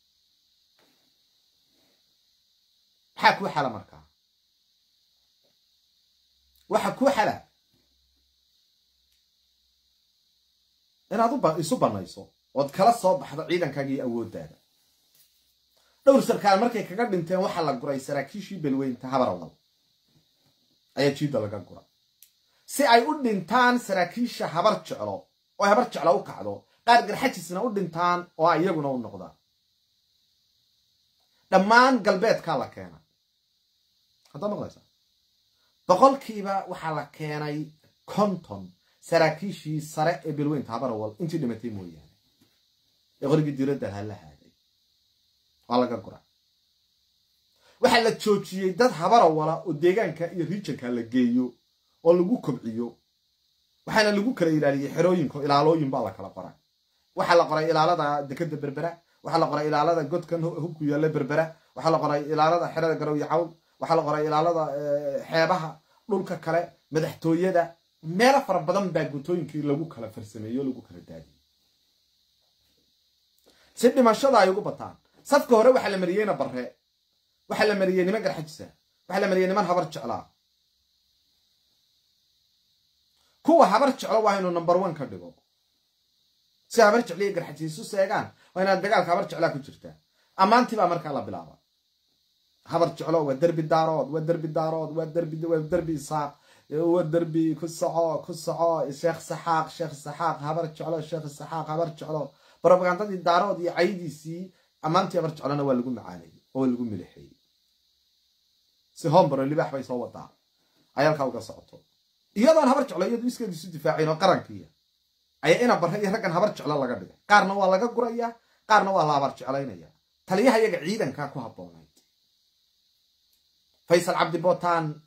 maxaa kuu xala markaa waxa kuu xala inaad isu banayso ood kala soo baxdo ciidankaagii awooddaada dhowr sarkaal markay kaga dhinteen waxaa la guray saraakiishii belweynta habarawal ayaa jiidda laga gura si ay u dhintaan saraakiisha habar jeclo oo habar jeclo u kacdo qaar garxajisna u dhintaan oo iyaguna u noqdaan dhammaan galbeedkaa la keenay haddaa maqlaysaa boqolkiiba waxaa la keenay konton saraakiishii sare ee belweynta habarawal intii dhimatay mooyaane ee qorigii diradda ha la haaday waa laga gura waxaa la joojiyey dad habarawala oo deegaanka iyo riijanka la geeyo oo lagu kobciyo waxaana lagu kala ilaaliyey xerooyinka ilaalooyin baa la kala qoray waxaa la qoray ilaalada dekada berbera waxaa la qoray ilaalada godkan hubku yaalla berbera waxaa la qoray ilaalada xerada garow iyo cawl waxaa la qoray ilaalada xeebaha dhulka kale madaxtooyada meelo fara badan baa gutooyinkii lagu kala farsameeyo o lagu kala daadiyey si dhimashada ay ugu bataan safka hore waxaa la mariyeyna barre waxaa la mariyey niman garxajisa waxaa la mariyey niman habar jeclaa kuwa habar jeclo waa inuu number one ka dhigo si habar jecliya garxajiisu seegaan waa inaad dagaalka habar jeclaa ku jirtaa ammaantii baa markaa la bilaaba habar jeclo waa derbi daarood waa derbi daarood waa derbi waa derbi isaaq waa derbi ku soco ku soco sheekh saxaaq sheekh saxaaq habar jeclo sheekh saxaaq habar jeclo brobagandadii daarood iyo caydiisii ammaantii habar jeclona waa lagu macaanayey oo waa lagu milixeeyey si hombaro libaax bay soo wadaa ay halkaa uga socoto iyadoon habar jeclo iyadu iskeed isu difaacayn oo qarankiiya ayaa ina barre iyo raggan habar jeclo laga dhigay qaarna waa laga gurayaa qaarna waa la habar jeclaynaya taliyaha iyaga ciidankaa ku habboonayd faysal cabdi bootaan